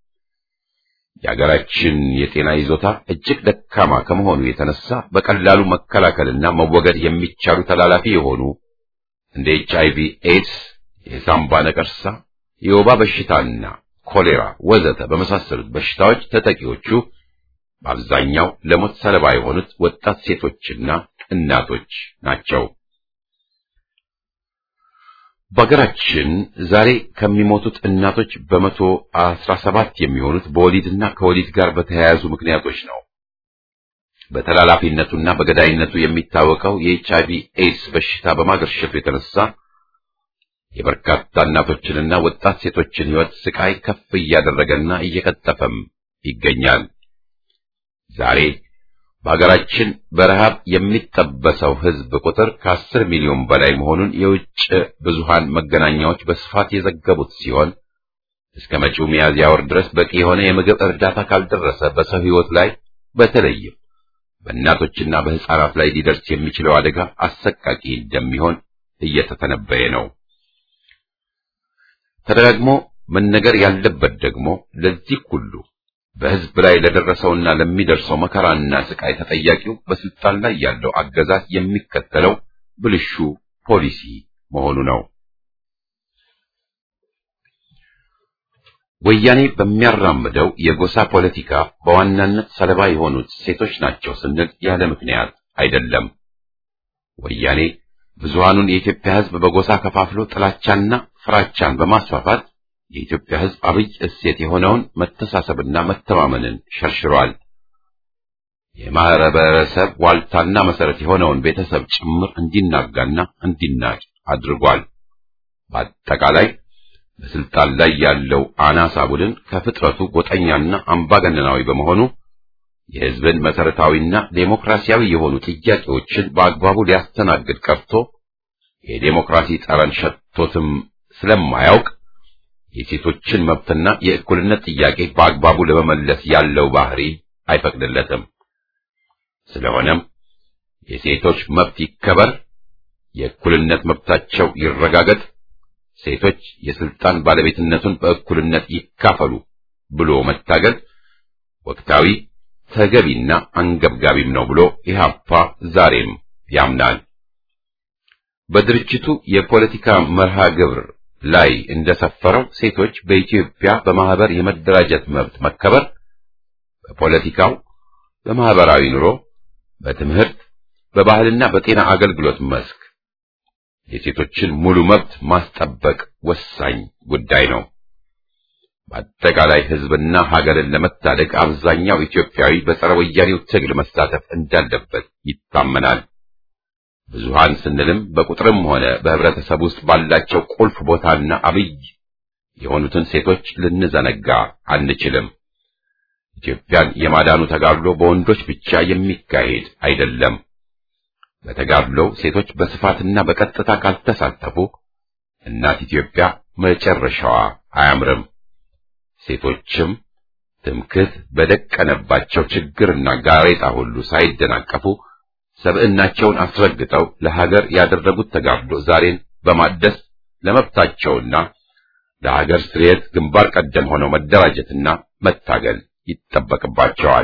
የአገራችን የጤና ይዞታ እጅግ ደካማ ከመሆኑ የተነሳ በቀላሉ መከላከልና መወገድ የሚቻሉ ተላላፊ የሆኑ እንደ ኤች አይቪ ኤድስ፣ የሳምባ ነቀርሳ፣ የወባ በሽታና ኮሌራ ወዘተ በመሳሰሉት በሽታዎች ተጠቂዎቹ በአብዛኛው ለሞት ሰለባ የሆኑት ወጣት ሴቶችና እናቶች ናቸው። በሀገራችን ዛሬ ከሚሞቱት እናቶች በመቶ አስራ ሰባት የሚሆኑት በወሊድና ከወሊድ ጋር በተያያዙ ምክንያቶች ነው። በተላላፊነቱና በገዳይነቱ የሚታወቀው የኤች አይቪ ኤድስ በሽታ በማገርሸቱ የተነሳ የበርካታ እናቶችንና ወጣት ሴቶችን ሕይወት ስቃይ ከፍ እያደረገና እየቀጠፈም ይገኛል። ዛሬ በሀገራችን በረሃብ የሚጠበሰው ሕዝብ ቁጥር ከአስር ሚሊዮን በላይ መሆኑን የውጭ ብዙሃን መገናኛዎች በስፋት የዘገቡት ሲሆን እስከ መጪው ሚያዝያ ወር ድረስ በቂ የሆነ የምግብ እርዳታ ካልደረሰ በሰው ሕይወት ላይ በተለይም በእናቶችና በሕፃናት ላይ ሊደርስ የሚችለው አደጋ አሰቃቂ እንደሚሆን እየተተነበየ ነው። ተደጋግሞ መነገር ያለበት ደግሞ ለዚህ ሁሉ በሕዝብ ላይ ለደረሰውና ለሚደርሰው መከራና ስቃይ ተጠያቂው በስልጣን ላይ ያለው አገዛዝ የሚከተለው ብልሹ ፖሊሲ መሆኑ ነው። ወያኔ በሚያራምደው የጎሳ ፖለቲካ በዋናነት ሰለባ የሆኑት ሴቶች ናቸው ስንል ያለ ምክንያት አይደለም። ወያኔ ብዙሃኑን የኢትዮጵያ ሕዝብ በጎሳ ከፋፍሎ ጥላቻና ፍራቻን በማስፋፋት የኢትዮጵያ ሕዝብ አብይ እሴት የሆነውን መተሳሰብና መተማመንን ሸርሽሯል። የማህበረሰብ ዋልታና መሰረት የሆነውን ቤተሰብ ጭምር እንዲናጋና እንዲናቅ አድርጓል። በአጠቃላይ በስልጣን ላይ ያለው አናሳ ቡድን ከፍጥረቱ ጎጠኛና አምባገነናዊ በመሆኑ የሕዝብን መሰረታዊና ዴሞክራሲያዊ የሆኑ ጥያቄዎችን በአግባቡ ሊያስተናግድ ቀርቶ የዴሞክራሲ ጠረን ሸቶትም ስለማያውቅ የሴቶችን መብትና የእኩልነት ጥያቄ በአግባቡ ለመመለስ ያለው ባህሪ አይፈቅድለትም። ስለሆነም የሴቶች መብት ይከበር፣ የእኩልነት መብታቸው ይረጋገጥ፣ ሴቶች የስልጣን ባለቤትነቱን በእኩልነት ይካፈሉ ብሎ መታገል ወቅታዊ ተገቢና አንገብጋቢም ነው ብሎ ኢህአፓ ዛሬም ያምናል። በድርጅቱ የፖለቲካ መርሃ ግብር ላይ እንደሰፈረው ሴቶች በኢትዮጵያ በማህበር የመደራጀት መብት መከበር በፖለቲካው፣ በማህበራዊ ኑሮ፣ በትምህርት፣ በባህልና በጤና አገልግሎት መስክ የሴቶችን ሙሉ መብት ማስጠበቅ ወሳኝ ጉዳይ ነው። በአጠቃላይ ሕዝብና ሀገርን ለመታደግ አብዛኛው ኢትዮጵያዊ በጸረ ወያኔው ትግል መሳተፍ እንዳለበት ይታመናል። ብዙሃን ስንልም በቁጥርም ሆነ በህብረተሰብ ውስጥ ባላቸው ቁልፍ ቦታና አብይ የሆኑትን ሴቶች ልንዘነጋ አንችልም። ኢትዮጵያን የማዳኑ ተጋድሎ በወንዶች ብቻ የሚካሄድ አይደለም። በተጋድሎው ሴቶች በስፋትና በቀጥታ ካልተሳተፉ እናት ኢትዮጵያ መጨረሻዋ አያምርም። ሴቶችም ትምክህት በደቀነባቸው ችግርና ጋሬጣ ሁሉ ሳይደናቀፉ ሰብዕናቸውን አስረግጠው ለሀገር ያደረጉት ተጋድሎ ዛሬን በማደስ ለመብታቸውና ለሀገር ስርየት ግንባር ቀደም ሆነው መደራጀትና መታገል ይጠበቅባቸዋል።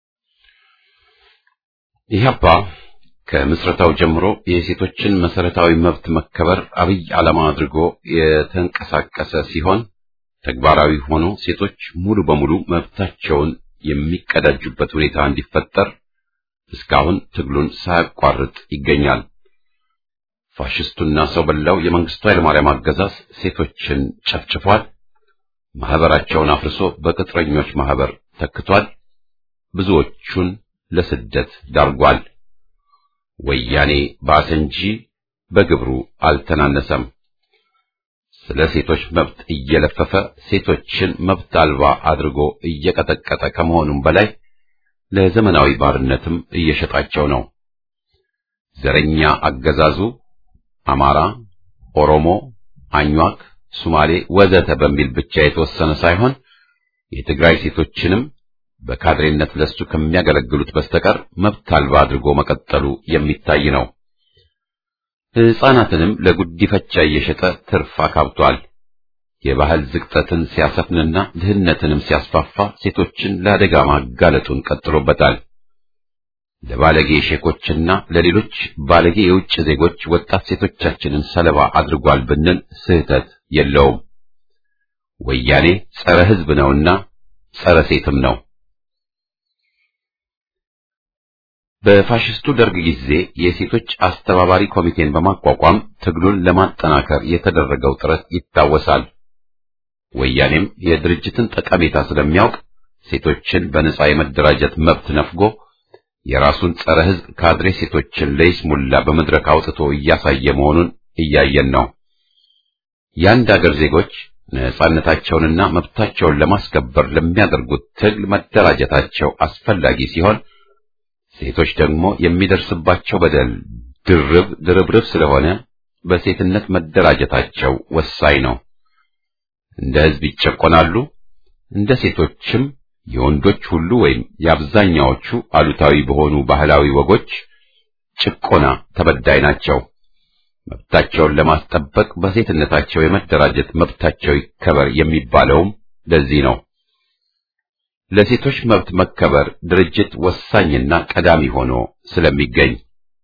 ኢህአፓ ከምስረታው ጀምሮ የሴቶችን መሰረታዊ መብት መከበር አብይ ዓላማ አድርጎ የተንቀሳቀሰ ሲሆን ተግባራዊ ሆኖ ሴቶች ሙሉ በሙሉ መብታቸውን የሚቀዳጁበት ሁኔታ እንዲፈጠር እስካሁን ትግሉን ሳያቋርጥ ይገኛል። ፋሽስቱና ሰው በላው የመንግስቱ ኃይለማርያም አገዛዝ ሴቶችን ጨፍጭፏል። ማህበራቸውን አፍርሶ በቅጥረኞች ማህበር ተክቷል። ብዙዎቹን ለስደት ዳርጓል። ወያኔ ባሰ እንጂ በግብሩ አልተናነሰም። ስለ ሴቶች መብት እየለፈፈ ሴቶችን መብት አልባ አድርጎ እየቀጠቀጠ ከመሆኑም በላይ ለዘመናዊ ባርነትም እየሸጣቸው ነው። ዘረኛ አገዛዙ አማራ፣ ኦሮሞ፣ አኟክ፣ ሱማሌ ወዘተ በሚል ብቻ የተወሰነ ሳይሆን የትግራይ ሴቶችንም በካድሬነት ለሱ ከሚያገለግሉት በስተቀር መብት አልባ አድርጎ መቀጠሉ የሚታይ ነው። ሕፃናትንም ለጉዲፈቻ እየሸጠ ትርፍ አካብቷል። የባህል ዝቅጠትን ሲያሰፍንና ድህነትንም ሲያስፋፋ ሴቶችን ለአደጋ ማጋለጡን ቀጥሎበታል። ለባለጌ ሼኮችና ለሌሎች ባለጌ የውጭ ዜጎች ወጣት ሴቶቻችንን ሰለባ አድርጓል ብንል ስህተት የለውም። ወያኔ ጸረ ሕዝብ ነውና ጸረ ሴትም ነው። በፋሽስቱ ደርግ ጊዜ የሴቶች አስተባባሪ ኮሚቴን በማቋቋም ትግሉን ለማጠናከር የተደረገው ጥረት ይታወሳል። ወያኔም የድርጅትን ጠቀሜታ ስለሚያውቅ ሴቶችን በነጻ የመደራጀት መብት ነፍጎ የራሱን ጸረ ሕዝብ ካድሬ ሴቶችን ለይስሙላ በመድረክ አውጥቶ እያሳየ መሆኑን እያየን ነው። የአንድ አገር ዜጎች ነጻነታቸውንና መብታቸውን ለማስከበር ለሚያደርጉት ትግል መደራጀታቸው አስፈላጊ ሲሆን ሴቶች ደግሞ የሚደርስባቸው በደል ድርብ ድርብርብ ስለሆነ በሴትነት መደራጀታቸው ወሳኝ ነው። እንደ ሕዝብ ይጨቆናሉ። እንደ ሴቶችም የወንዶች ሁሉ ወይም የአብዛኛዎቹ አሉታዊ በሆኑ ባህላዊ ወጎች ጭቆና ተበዳይ ናቸው። መብታቸውን ለማስጠበቅ በሴትነታቸው የመደራጀት መብታቸው ይከበር የሚባለውም ለዚህ ነው። ለሴቶች መብት መከበር ድርጅት ወሳኝና ቀዳሚ ሆኖ ስለሚገኝ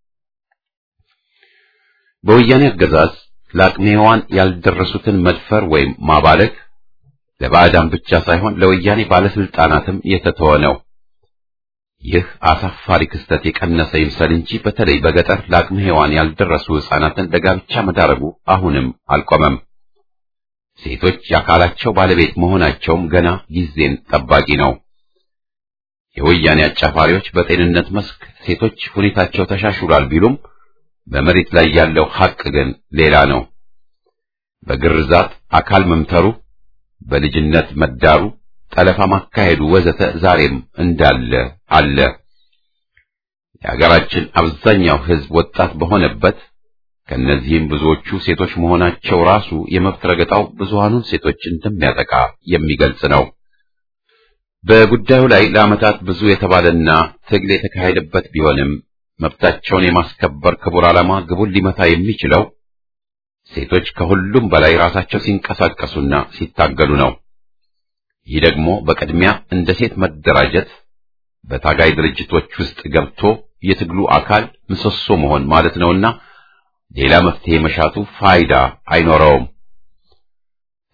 በወያኔ አገዛዝ ለአቅመ ሔዋን ያልደረሱትን መድፈር ወይም ማባለግ ለባዕዳን ብቻ ሳይሆን ለወያኔ ባለስልጣናትም የተተወ ነው። ይህ አሳፋሪ ክስተት የቀነሰ ይምሰል እንጂ በተለይ በገጠር ለአቅመ ሔዋን ያልደረሱ ሕፃናትን ለጋብቻ መዳረጉ አሁንም አልቆመም። ሴቶች የአካላቸው ባለቤት መሆናቸውም ገና ጊዜን ጠባቂ ነው። የወያኔ አጫፋሪዎች በጤንነት መስክ ሴቶች ሁኔታቸው ተሻሽሏል ቢሉም በመሬት ላይ ያለው ሐቅ ግን ሌላ ነው። በግርዛት አካል መምተሩ፣ በልጅነት መዳሩ፣ ጠለፋ ማካሄዱ ወዘተ ዛሬም እንዳለ አለ። የሀገራችን አብዛኛው ሕዝብ ወጣት በሆነበት ከነዚህም ብዙዎቹ ሴቶች መሆናቸው ራሱ የመብት ረገጣው ብዙሃኑን ሴቶች እንደሚያጠቃ የሚገልጽ ነው። በጉዳዩ ላይ ለዓመታት ብዙ የተባለና ትግል የተካሄደበት ቢሆንም መብታቸውን የማስከበር ክቡር ዓላማ ግቡን ሊመታ የሚችለው ሴቶች ከሁሉም በላይ ራሳቸው ሲንቀሳቀሱና ሲታገሉ ነው። ይህ ደግሞ በቅድሚያ እንደ ሴት መደራጀት፣ በታጋይ ድርጅቶች ውስጥ ገብቶ የትግሉ አካል ምሰሶ መሆን ማለት ነውና ሌላ መፍትሄ መሻቱ ፋይዳ አይኖረውም።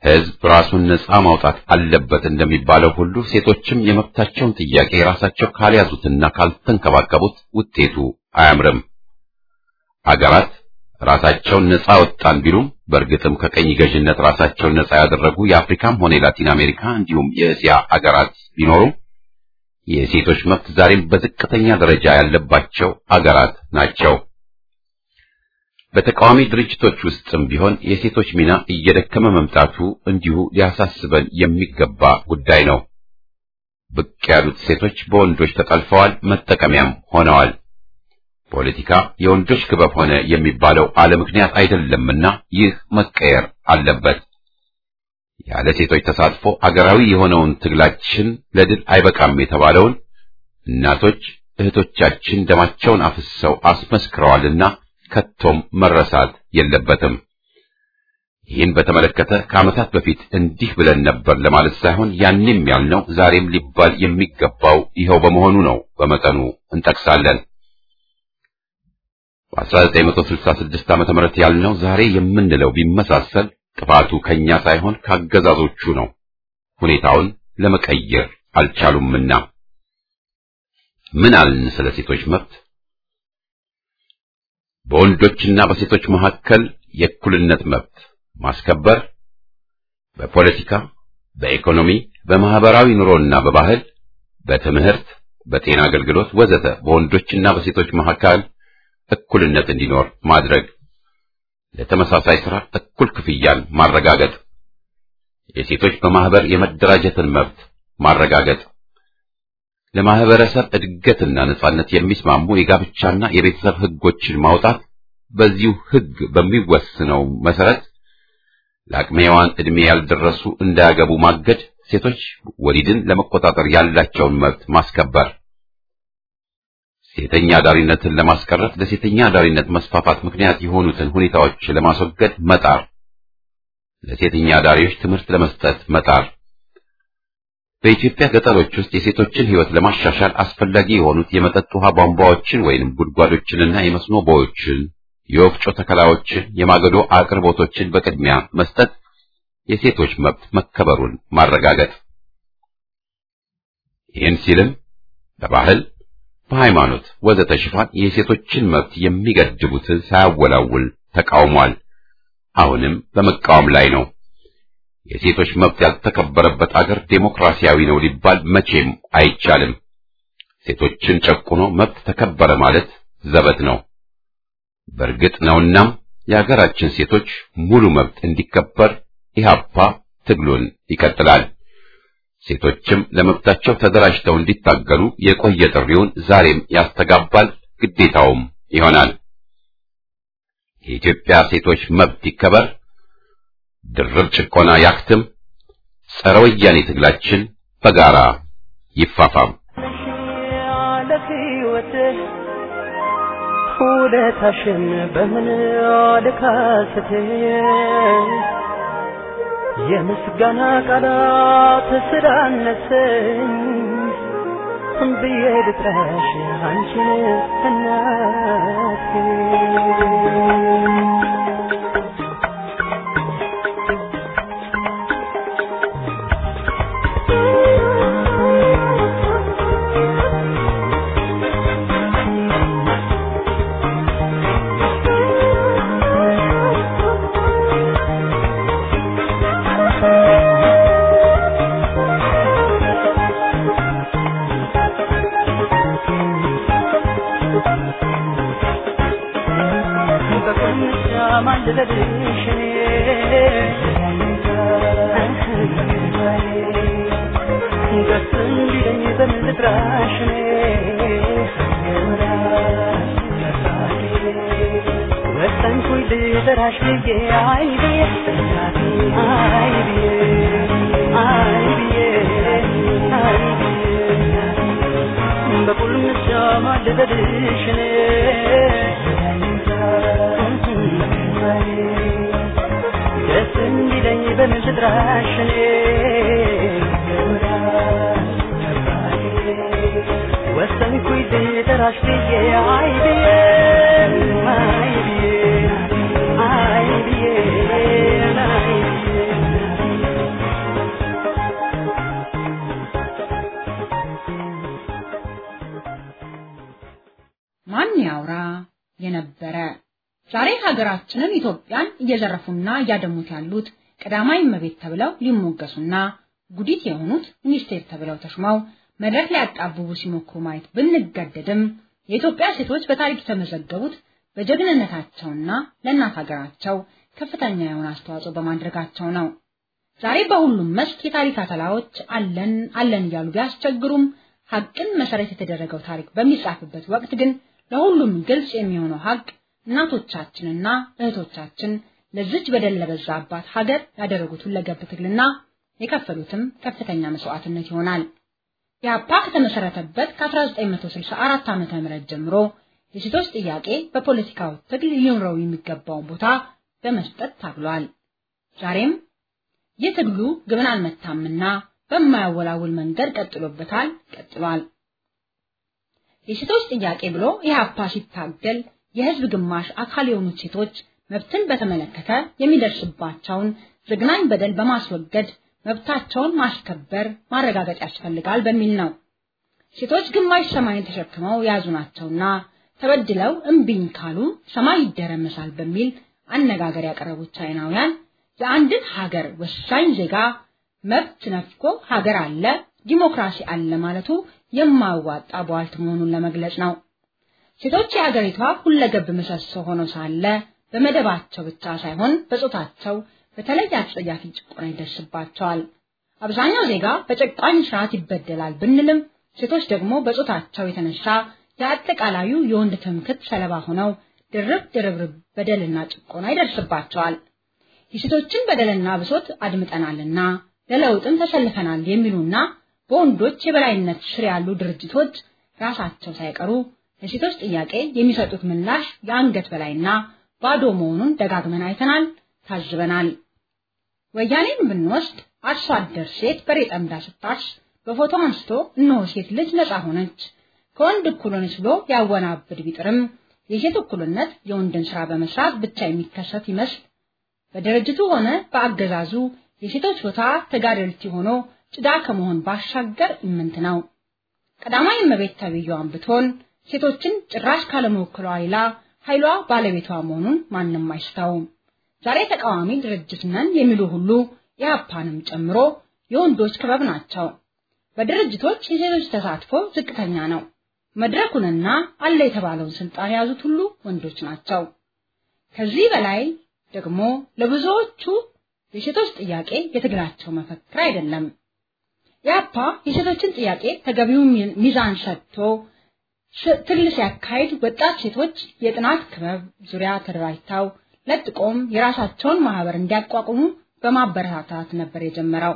ሕዝብ ራሱን ነጻ ማውጣት አለበት እንደሚባለው ሁሉ ሴቶችም የመብታቸውን ጥያቄ ራሳቸው ካልያዙትና ካልተንከባከቡት ውጤቱ አያምርም። አገራት ራሳቸውን ነጻ ወጣን ቢሉም በእርግጥም ከቀኝ ገዥነት ራሳቸውን ነጻ ያደረጉ የአፍሪካም ሆነ የላቲን አሜሪካ እንዲሁም የእስያ አገራት ቢኖሩም የሴቶች መብት ዛሬም በዝቅተኛ ደረጃ ያለባቸው አገራት ናቸው። በተቃዋሚ ድርጅቶች ውስጥም ቢሆን የሴቶች ሚና እየደከመ መምጣቱ እንዲሁ ሊያሳስበን የሚገባ ጉዳይ ነው። ብቅ ያሉት ሴቶች በወንዶች ተጠልፈዋል፣ መጠቀሚያም ሆነዋል። ፖለቲካ የወንዶች ክበብ ሆነ የሚባለው አለ ምክንያት አይደለምና ይህ መቀየር አለበት። ያለ ሴቶች ተሳትፎ አገራዊ የሆነውን ትግላችን ለድል አይበቃም የተባለውን እናቶች እህቶቻችን ደማቸውን አፍሰው አስመስክረዋልና ከቶም መረሳት የለበትም። ይህን በተመለከተ ከዓመታት በፊት እንዲህ ብለን ነበር ለማለት ሳይሆን ያንም ያልነው ዛሬም ሊባል የሚገባው ይኸው በመሆኑ ነው። በመጠኑ እንጠቅሳለን። በ1966 ዓመተ ምህረት ያልነው ዛሬ የምንለው ቢመሳሰል ጥፋቱ ከኛ ሳይሆን ካገዛዞቹ ነው። ሁኔታውን ለመቀየር አልቻሉምና ምን አልን ስለ ሴቶች መብት? በወንዶችና በሴቶች መካከል የእኩልነት መብት ማስከበር በፖለቲካ፣ በኢኮኖሚ፣ በማህበራዊ ኑሮና በባህል፣ በትምህርት፣ በጤና አገልግሎት ወዘተ በወንዶችና በሴቶች መካከል እኩልነት እንዲኖር ማድረግ፣ ለተመሳሳይ ሥራ እኩል ክፍያን ማረጋገጥ፣ የሴቶች በማህበር የመደራጀትን መብት ማረጋገጥ፣ ለማህበረሰብ እድገትና ነጻነት የሚስማሙ የጋብቻና የቤተሰብ ህጎችን ማውጣት፣ በዚሁ ህግ በሚወስነው መሰረት ለአቅመ ሔዋን ዕድሜ ያልደረሱ እንዳያገቡ ማገድ፣ ሴቶች ወሊድን ለመቆጣጠር ያላቸውን መብት ማስከበር፣ ሴተኛ አዳሪነትን ለማስቀረት ለሴተኛ አዳሪነት መስፋፋት ምክንያት የሆኑትን ሁኔታዎች ለማስወገድ መጣር፣ ለሴተኛ አዳሪዎች ትምህርት ለመስጠት መጣር፣ በኢትዮጵያ ገጠሮች ውስጥ የሴቶችን ህይወት ለማሻሻል አስፈላጊ የሆኑት የመጠጥ ውሃ ቧንቧዎችን ወይንም ጉድጓዶችንና የመስኖ ቦዮችን የወፍጮ ተከላዎችን፣ የማገዶ አቅርቦቶችን በቅድሚያ መስጠት፣ የሴቶች መብት መከበሩን ማረጋገጥ። ይህን ሲልም በባህል በሃይማኖት ወዘተ ሽፋን የሴቶችን መብት የሚገድቡትን ሳያወላውል ተቃውሟል። አሁንም በመቃወም ላይ ነው። የሴቶች መብት ያልተከበረበት አገር ዴሞክራሲያዊ ነው ሊባል መቼም አይቻልም። ሴቶችን ጨቁኖ መብት ተከበረ ማለት ዘበት ነው። በእርግጥ ነውናም የሀገራችን ሴቶች ሙሉ መብት እንዲከበር ኢህአፓ ትግሉን ይቀጥላል። ሴቶችም ለመብታቸው ተደራጅተው እንዲታገሉ የቆየ ጥሪውን ዛሬም ያስተጋባል፣ ግዴታውም ይሆናል። የኢትዮጵያ ሴቶች መብት ይከበር፣ ድርብ ጭቆና ያክትም፣ ጸረ ወያኔ ትግላችን በጋራ ይፋፋም። ውለታሽን በምን ልካስት የምስጋና ቃላት ስላነሰኝ ብዬ ልጥራሽ አንቺን እናቴ ሀገራችንን ኢትዮጵያን እየዘረፉና እያደሙት ያሉት ቀዳማዊ እመቤት ተብለው ሊሞገሱና ጉዲት የሆኑት ሚኒስቴር ተብለው ተሹመው መድረክ ሊያጣብቡ ሲሞክሩ ማየት ብንገደድም የኢትዮጵያ ሴቶች በታሪክ የተመዘገቡት በጀግንነታቸውና ለእናት ሀገራቸው ከፍተኛ የሆነ አስተዋጽኦ በማድረጋቸው ነው። ዛሬ በሁሉም መስክ የታሪክ አተላዎች አለን አለን እያሉ ቢያስቸግሩም ሀቅን መሰረት የተደረገው ታሪክ በሚጻፍበት ወቅት ግን ለሁሉም ግልጽ የሚሆነው ሀቅ እናቶቻችንና እህቶቻችን ለዚች በደል ለበዛባት ሀገር ያደረጉት ሁለገብ ትግልና የከፈሉትም ከፍተኛ መስዋዕትነት ይሆናል። ኢህአፓ ከተመሰረተበት ከ1964 ዓ.ም ጀምሮ የሴቶች ጥያቄ በፖለቲካው ትግል ሊኖረው የሚገባውን ቦታ በመስጠት ታግሏል። ዛሬም ይህ ትግሉ ግብን አልመታምና በማያወላውል መንገድ ቀጥሎበታል፣ ቀጥሏል። የሴቶች ጥያቄ ብሎ ኢህአፓ ሲታገል የህዝብ ግማሽ አካል የሆኑት ሴቶች መብትን በተመለከተ የሚደርስባቸውን ዘግናኝ በደል በማስወገድ መብታቸውን ማስከበር ማረጋገጥ ያስፈልጋል በሚል ነው። ሴቶች ግማሽ ሰማይን ተሸክመው የያዙ ናቸውና ተበድለው እምቢኝ ካሉ ሰማይ ይደረመሳል በሚል አነጋገር ያቀረቡት ቻይናውያን የአንድን ሀገር ወሳኝ ዜጋ መብት ነፍቆ ሀገር አለ ዲሞክራሲ አለ ማለቱ የማያዋጣ ቧልት መሆኑን ለመግለጽ ነው። ሴቶች የሀገሪቷ ሁለገብ ምሰሶ ሆነው ሳለ በመደባቸው ብቻ ሳይሆን በጾታቸው በተለይ አጸያፊ ጭቆና ይደርስባቸዋል። አብዛኛው ዜጋ በጨቋኝ ስርዓት ይበደላል ብንልም ሴቶች ደግሞ በጾታቸው የተነሳ የአጠቃላዩ የወንድ ትምክህት ሰለባ ሆነው ድርብ ድርብርብ በደልና ጭቆና ይደርስባቸዋል። የሴቶችን በደልና ብሶት አድምጠናልና ለለውጥም ተሰልፈናል የሚሉና በወንዶች የበላይነት ስር ያሉ ድርጅቶች ራሳቸው ሳይቀሩ ለሴቶች ጥያቄ የሚሰጡት ምላሽ የአንገት በላይና ባዶ መሆኑን ደጋግመን አይተናል፣ ታዝበናል። ወያኔን ብንወስድ አርሶ አደር ሴት በሬ ጠምዳ ስታርስ በፎቶ አንስቶ እነሆ ሴት ልጅ ነፃ ሆነች፣ ከወንድ እኩል ሆነች ብሎ ያወናብድ ቢጥርም የሴት እኩልነት የወንድን ስራ በመስራት ብቻ የሚከሰት ይመስል በድርጅቱ ሆነ በአገዛዙ የሴቶች ቦታ ተጋደልቲ ሆኖ ጭዳ ከመሆን ባሻገር ኢምንት ነው። ቀዳማዊ እመቤት ተብዬዋን ብትሆን ሴቶችን ጭራሽ ካለመወከሏ ሌላ ኃይሏ ባለቤቷ መሆኑን ማንም አይስተውም። ዛሬ ተቃዋሚ ድርጅት ነን የሚሉ ሁሉ ኢህአፓንም ጨምሮ የወንዶች ክበብ ናቸው። በድርጅቶች የሴቶች ተሳትፎ ዝቅተኛ ነው። መድረኩንና አለ የተባለውን ስልጣን የያዙት ሁሉ ወንዶች ናቸው። ከዚህ በላይ ደግሞ ለብዙዎቹ የሴቶች ጥያቄ የትግላቸው መፈክር አይደለም። ኢህአፓ የሴቶችን ጥያቄ ተገቢውን ሚዛን ሰጥቶ ትግል ሲያካሂድ ወጣት ሴቶች የጥናት ክበብ ዙሪያ ተደራጅተው ለጥቆም የራሳቸውን ማህበር እንዲያቋቁሙ በማበረታታት ነበር የጀመረው።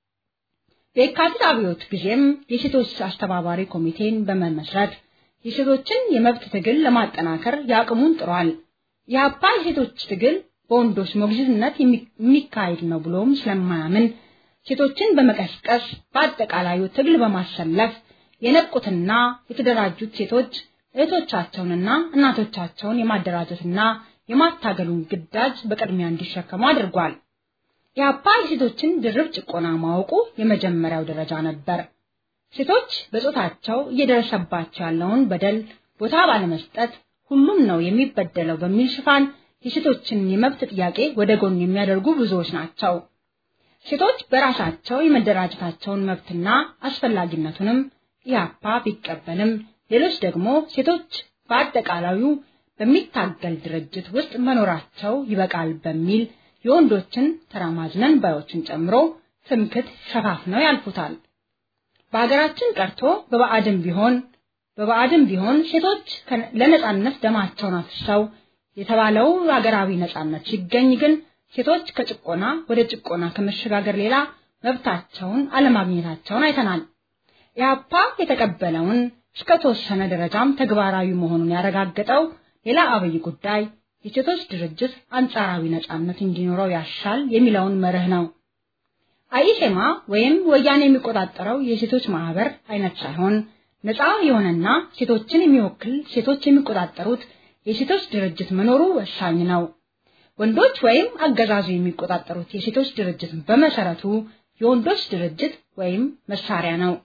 በየካቲት አብዮት ጊዜም የሴቶች አስተባባሪ ኮሚቴን በመመስረት የሴቶችን የመብት ትግል ለማጠናከር ያቅሙን ጥሯል። የአፓ የሴቶች ትግል በወንዶች ሞግዚትነት የሚካሄድ ነው ብሎም ስለማያምን ሴቶችን በመቀስቀስ በአጠቃላዩ ትግል በማሰለፍ የነቁትና የተደራጁት ሴቶች እህቶቻቸውንና እናቶቻቸውን የማደራጀትና የማታገሉን ግዳጅ በቅድሚያ እንዲሸከሙ አድርጓል። የአፓ የሴቶችን ድርብ ጭቆና ማወቁ የመጀመሪያው ደረጃ ነበር። ሴቶች በጾታቸው እየደረሰባቸው ያለውን በደል ቦታ ባለመስጠት ሁሉም ነው የሚበደለው በሚል ሽፋን የሴቶችን የመብት ጥያቄ ወደ ጎን የሚያደርጉ ብዙዎች ናቸው። ሴቶች በራሳቸው የመደራጀታቸውን መብትና አስፈላጊነቱንም ኢህአፓ ቢቀበልም ሌሎች ደግሞ ሴቶች በአጠቃላዩ በሚታገል ድርጅት ውስጥ መኖራቸው ይበቃል በሚል የወንዶችን ተራማጅነን ባዮችን ጨምሮ ትምክት ሸፋፍነው ያልፉታል። በሀገራችን ቀርቶ በባዕድም ቢሆን በባዕድም ቢሆን ሴቶች ለነጻነት ደማቸውን አፍሰው የተባለው ሀገራዊ ነጻነት ሲገኝ ግን ሴቶች ከጭቆና ወደ ጭቆና ከመሸጋገር ሌላ መብታቸውን አለማግኘታቸውን አይተናል። ኢህአፓ የተቀበለውን እስከ ተወሰነ ደረጃም ተግባራዊ መሆኑን ያረጋገጠው ሌላ አብይ ጉዳይ የሴቶች ድርጅት አንጻራዊ ነጻነት እንዲኖረው ያሻል የሚለውን መርህ ነው። አይሴማ ወይም ወያኔ የሚቆጣጠረው የሴቶች ማህበር አይነት ሳይሆን ነፃ የሆነና ሴቶችን የሚወክል ሴቶች የሚቆጣጠሩት የሴቶች ድርጅት መኖሩ ወሳኝ ነው። ወንዶች ወይም አገዛዙ የሚቆጣጠሩት የሴቶች ድርጅት በመሰረቱ የወንዶች ድርጅት ወይም መሳሪያ ነው።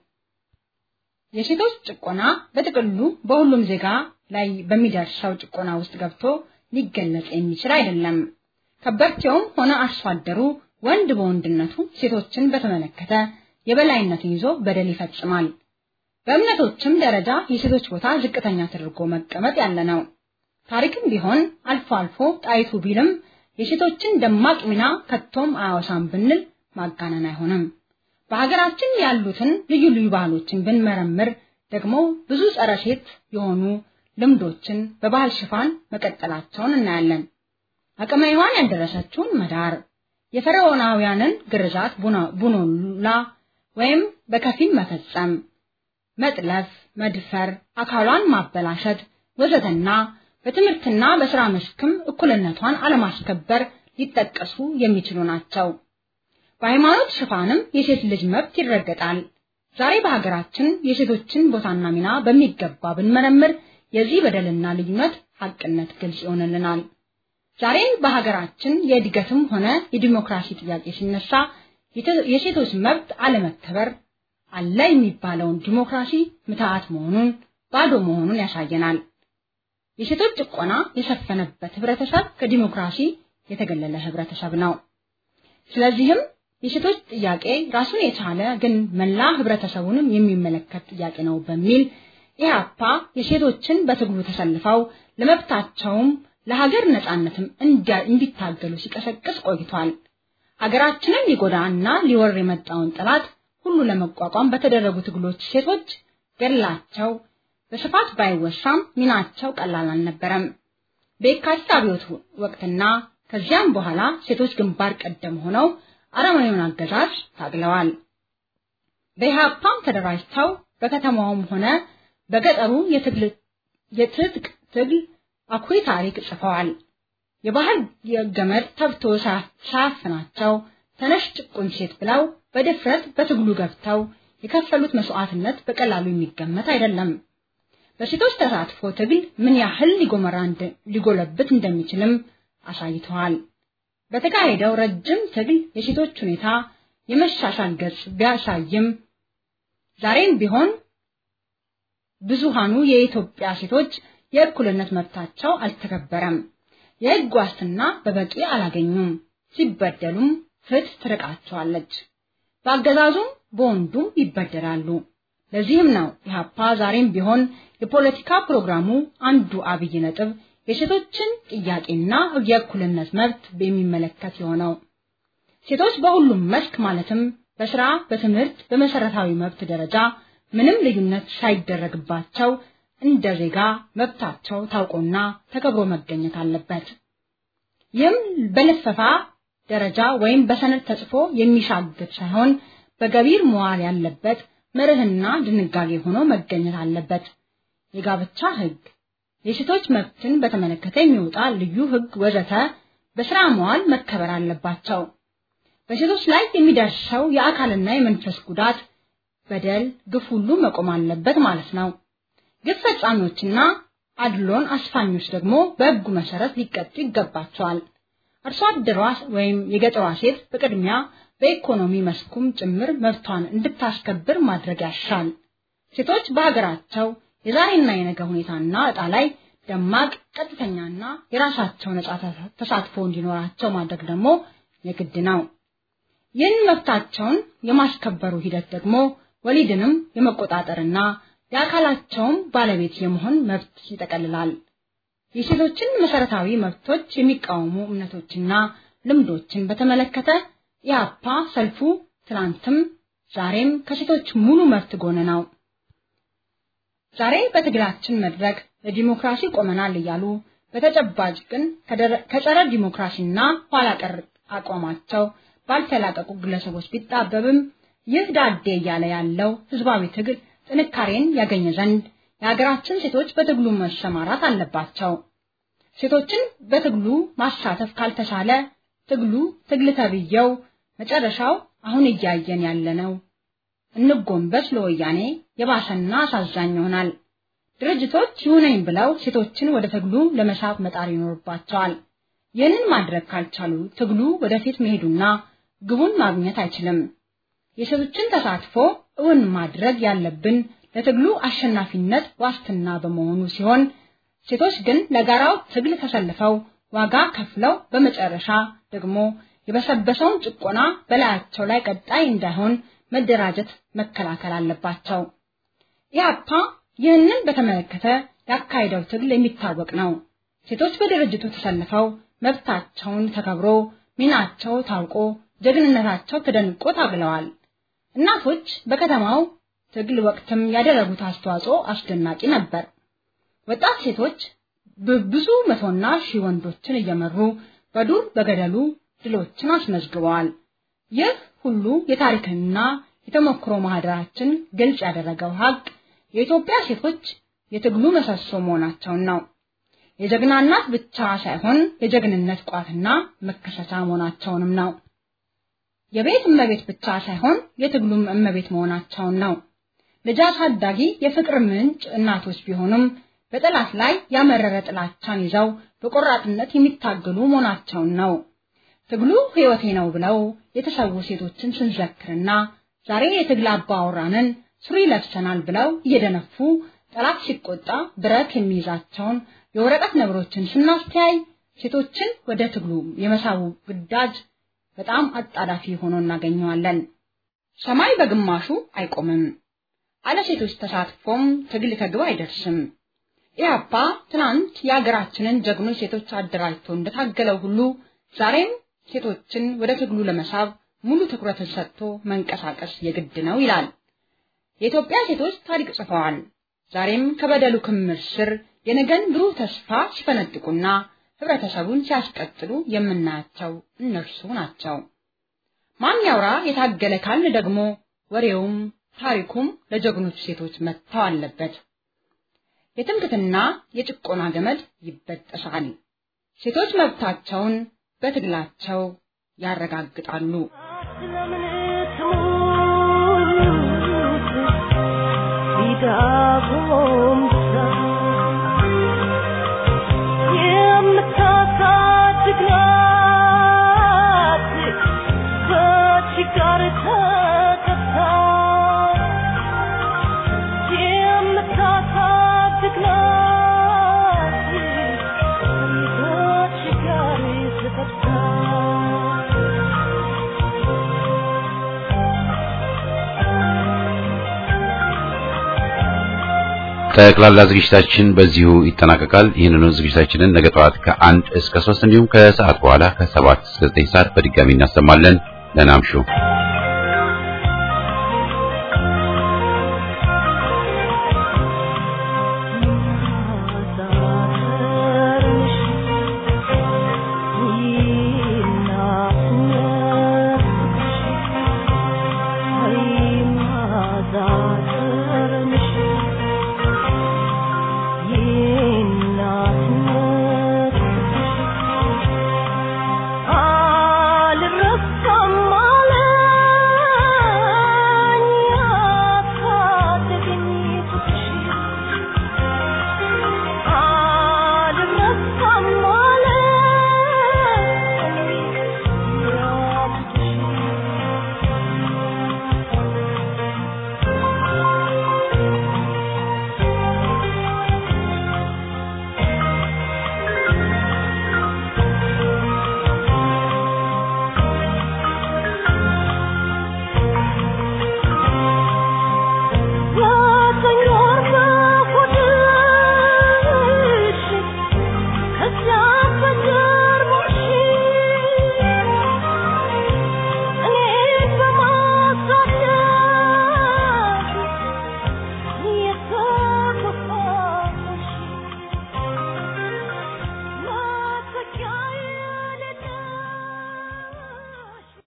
የሴቶች ጭቆና በጥቅሉ በሁሉም ዜጋ ላይ በሚደርሰው ጭቆና ውስጥ ገብቶ ሊገለጽ የሚችል አይደለም። ከበርቴውም ሆነ አርሶ አደሩ ወንድ በወንድነቱ ሴቶችን በተመለከተ የበላይነትን ይዞ በደል ይፈጽማል። በእምነቶችም ደረጃ የሴቶች ቦታ ዝቅተኛ ተደርጎ መቀመጥ ያለ ነው። ታሪክም ቢሆን አልፎ አልፎ ጣይቱ ቢልም የሴቶችን ደማቅ ሚና ከቶም አያወሳም ብንል ማጋነን አይሆንም። በሀገራችን ያሉትን ልዩ ልዩ ባህሎችን ብንመረምር ደግሞ ብዙ ጸረ ሴት የሆኑ ልምዶችን በባህል ሽፋን መቀጠላቸውን እናያለን። አቅመ ሔዋን ያልደረሰችውን መዳር፣ የፈርዖናውያንን ግርዛት ቡኖላ ወይም በከፊል መፈጸም፣ መጥለፍ፣ መድፈር፣ አካሏን ማበላሸት ወዘተና በትምህርትና በስራ መስክም እኩልነቷን አለማስከበር ሊጠቀሱ የሚችሉ ናቸው። በሃይማኖት ሽፋንም የሴት ልጅ መብት ይረገጣል። ዛሬ በሀገራችን የሴቶችን ቦታና ሚና በሚገባ ብንመረምር የዚህ በደልና ልዩነት ሀቅነት ግልጽ ይሆንልናል። ዛሬ በሀገራችን የእድገትም ሆነ የዲሞክራሲ ጥያቄ ሲነሳ የሴቶች መብት አለመከበር አለ የሚባለውን ዲሞክራሲ ምትሃት መሆኑን ባዶ መሆኑን ያሳየናል። የሴቶች ጭቆና የሰፈነበት ህብረተሰብ ከዲሞክራሲ የተገለለ ህብረተሰብ ነው። ስለዚህም የሴቶች ጥያቄ ራሱን የቻለ ግን መላ ህብረተሰቡንም የሚመለከት ጥያቄ ነው በሚል ኢህአፓ የሴቶችን በትግሉ ተሰልፈው ለመብታቸውም ለሀገር ነጻነትም እንዲታገሉ ሲቀሰቅስ ቆይቷል። ሀገራችንን ሊጎዳና ሊወር የመጣውን ጠላት ሁሉ ለመቋቋም በተደረጉ ትግሎች ሴቶች ገድላቸው በስፋት ባይወሳም ሚናቸው ቀላል አልነበረም። በየካቲት አብዮት ወቅትና ከዚያም በኋላ ሴቶች ግንባር ቀደም ሆነው አረመኔውን አገዛዝ ታግለዋል። በኢህአፓም ተደራጅተው በከተማውም ሆነ በገጠሩ የትጥቅ ትግል አኩሪ ታሪክ ጽፈዋል። የባህል ገመድ ተብቶ ሳያፍናቸው ተነሽ ጭቁን ሴት ብለው በድፍረት በትግሉ ገብተው የከፈሉት መስዋዕትነት በቀላሉ የሚገመት አይደለም። በሴቶች ተሳትፎ ትግል ምን ያህል ሊጎመራ ሊጎለብት እንደሚችልም አሳይተዋል። በተካሄደው ረጅም ትግል የሴቶች ሁኔታ የመሻሻል ገጽ ቢያሳይም ዛሬም ቢሆን ብዙሃኑ የኢትዮጵያ ሴቶች የእኩልነት መብታቸው አልተከበረም። የሕግ ዋስትና በበቂ አላገኙም። ሲበደሉም ፍትህ ትርቃቸዋለች። በአገዛዙም በወንዱም ይበደላሉ። ለዚህም ነው ኢህአፓ ዛሬም ቢሆን የፖለቲካ ፕሮግራሙ አንዱ አብይ ነጥብ የሴቶችን ጥያቄና የእኩልነት መብት የሚመለከት የሆነው ሴቶች በሁሉም መስክ ማለትም በስራ፣ በትምህርት፣ በመሰረታዊ መብት ደረጃ ምንም ልዩነት ሳይደረግባቸው እንደ ዜጋ መብታቸው ታውቆና ተከብሮ መገኘት አለበት። ይህም በልፈፋ ደረጃ ወይም በሰነድ ተጽፎ የሚሻግር ሳይሆን በገቢር መዋል ያለበት መርህና ድንጋጌ ሆኖ መገኘት አለበት። የጋብቻ ህግ፣ የሴቶች መብትን በተመለከተ የሚወጣ ልዩ ህግ ወዘተ በስራ መዋል መከበር አለባቸው። በሴቶች ላይ የሚደርሰው የአካልና የመንፈስ ጉዳት፣ በደል፣ ግፍ ሁሉ መቆም አለበት ማለት ነው። ግፍ ፈጻሚዎችና አድሎን አስፋኞች ደግሞ በህጉ መሰረት ሊቀጡ ይገባቸዋል። አርሶ አደሯ ወይም የገጠሯ ሴት በቅድሚያ በኢኮኖሚ መስኩም ጭምር መብቷን እንድታስከብር ማድረግ ያሻል። ሴቶች በሀገራቸው የዛሬና የነገ ሁኔታና እጣ ላይ ደማቅ ቀጥተኛና የራሳቸው ነጻ ተሳትፎ እንዲኖራቸው ማድረግ ደግሞ የግድ ነው። ይህን መብታቸውን የማስከበሩ ሂደት ደግሞ ወሊድንም የመቆጣጠርና የአካላቸውም ባለቤት የመሆን መብት ይጠቀልላል። የሴቶችን መሰረታዊ መብቶች የሚቃወሙ እምነቶችና ልምዶችን በተመለከተ ኢህአፓ ሰልፉ ትናንትም ዛሬም ከሴቶች ሙሉ መብት ጎን ነው። ዛሬ በትግላችን መድረክ ለዲሞክራሲ ቆመናል እያሉ በተጨባጭ ግን ከጸረ ዲሞክራሲና ኋላ ቀር አቋማቸው ባልተላቀቁ ግለሰቦች ቢጣበብም ይህ ዳዴ እያለ ያለው ህዝባዊ ትግል ጥንካሬን ያገኘ ዘንድ የሀገራችን ሴቶች በትግሉ መሰማራት አለባቸው። ሴቶችን በትግሉ ማሳተፍ ካልተቻለ ትግሉ ትግል ተብየው መጨረሻው አሁን እያየን ያለነው እንጎንበስ ለወያኔ የባሰና አሳዛኝ ይሆናል። ድርጅቶች ይሁነኝ ብለው ሴቶችን ወደ ትግሉ ለመሳብ መጣር ይኖርባቸዋል። ይህንን ማድረግ ካልቻሉ ትግሉ ወደፊት መሄዱና ግቡን ማግኘት አይችልም። የሴቶችን ተሳትፎ እውን ማድረግ ያለብን ለትግሉ አሸናፊነት ዋስትና በመሆኑ ሲሆን ሴቶች ግን ለጋራው ትግል ተሰልፈው ዋጋ ከፍለው በመጨረሻ ደግሞ የበሰበሰውን ጭቆና በላያቸው ላይ ቀጣይ እንዳይሆን መደራጀት መከላከል አለባቸው። ኢህአፓ ይህንን በተመለከተ ያካሄደው ትግል የሚታወቅ ነው። ሴቶች በድርጅቱ ተሰልፈው መብታቸውን ተከብሮ ሚናቸው ታውቆ ጀግንነታቸው ተደንቆ ታግለዋል። እናቶች በከተማው ትግል ወቅትም ያደረጉት አስተዋጽኦ አስደናቂ ነበር። ወጣት ሴቶች በብዙ መቶና ሺህ ወንዶችን እየመሩ በዱር በገደሉ ድሎችን አስመዝግበዋል። ይህ ሁሉ የታሪክና የተሞክሮ ማህደራችን ግልጽ ያደረገው ሀቅ የኢትዮጵያ ሴቶች የትግሉ ምሰሶ መሆናቸውን ነው። የጀግና እናት ብቻ ሳይሆን የጀግንነት ቋትና መከሰቻ መሆናቸውንም ነው። የቤት እመቤት ብቻ ሳይሆን የትግሉም እመቤት መሆናቸውን ነው። ልጅ አሳዳጊ የፍቅር ምንጭ እናቶች ቢሆኑም በጠላት ላይ ያመረረ ጥላቻን ይዘው በቆራጥነት የሚታገሉ መሆናቸውን ነው። ትግሉ ሕይወቴ ነው ብለው የተሰዉ ሴቶችን ስንዘክርና ዛሬ የትግል አባወራንን ሱሪ ለብሰናል ብለው እየደነፉ ጠላት ሲቆጣ ብረት የሚይዛቸውን የወረቀት ነብሮችን ስናስተያይ ሴቶችን ወደ ትግሉ የመሳቡ ግዳጅ በጣም አጣዳፊ ሆኖ እናገኘዋለን። ሰማይ በግማሹ አይቆምም። አለ ሴቶች ተሳትፎም ትግል ከግብ አይደርስም። ኢህአፓ ትናንት የሀገራችንን ጀግኖች ሴቶች አደራጅቶ እንደታገለው ሁሉ ዛሬም ሴቶችን ወደ ትግሉ ለመሳብ ሙሉ ትኩረትን ሰጥቶ መንቀሳቀስ የግድ ነው ይላል። የኢትዮጵያ ሴቶች ታሪክ ጽፈዋል። ዛሬም ከበደሉ ክምር ስር የነገን ብሩህ ተስፋ ሲፈነጥቁና ህብረተሰቡን ሲያስቀጥሉ የምናያቸው እነርሱ ናቸው። ማን ያውራ የታገለ ካልን ደግሞ ወሬውም ታሪኩም ለጀግኖች ሴቶች መጥተው አለበት። የትምክትና የጭቆና ገመድ ይበጠሳል። ሴቶች መብታቸውን በትግላቸው ያረጋግጣሉ። ስለምን ትሙት ቢዳቦም የምታሳድግ ናት በችጋር ተቀጣ የምታሳድግ ናት በችጋር ተቀጣ ጠቅላላ ዝግጅታችን በዚሁ ይጠናቀቃል። ይህንኑ ዝግጅታችንን ነገ ጠዋት ከአንድ እስከ ሶስት እንዲሁም ከሰዓት በኋላ ከሰባት እስከ ዘጠኝ ሰዓት በድጋሚ እናሰማለን። ደህና እምሹ።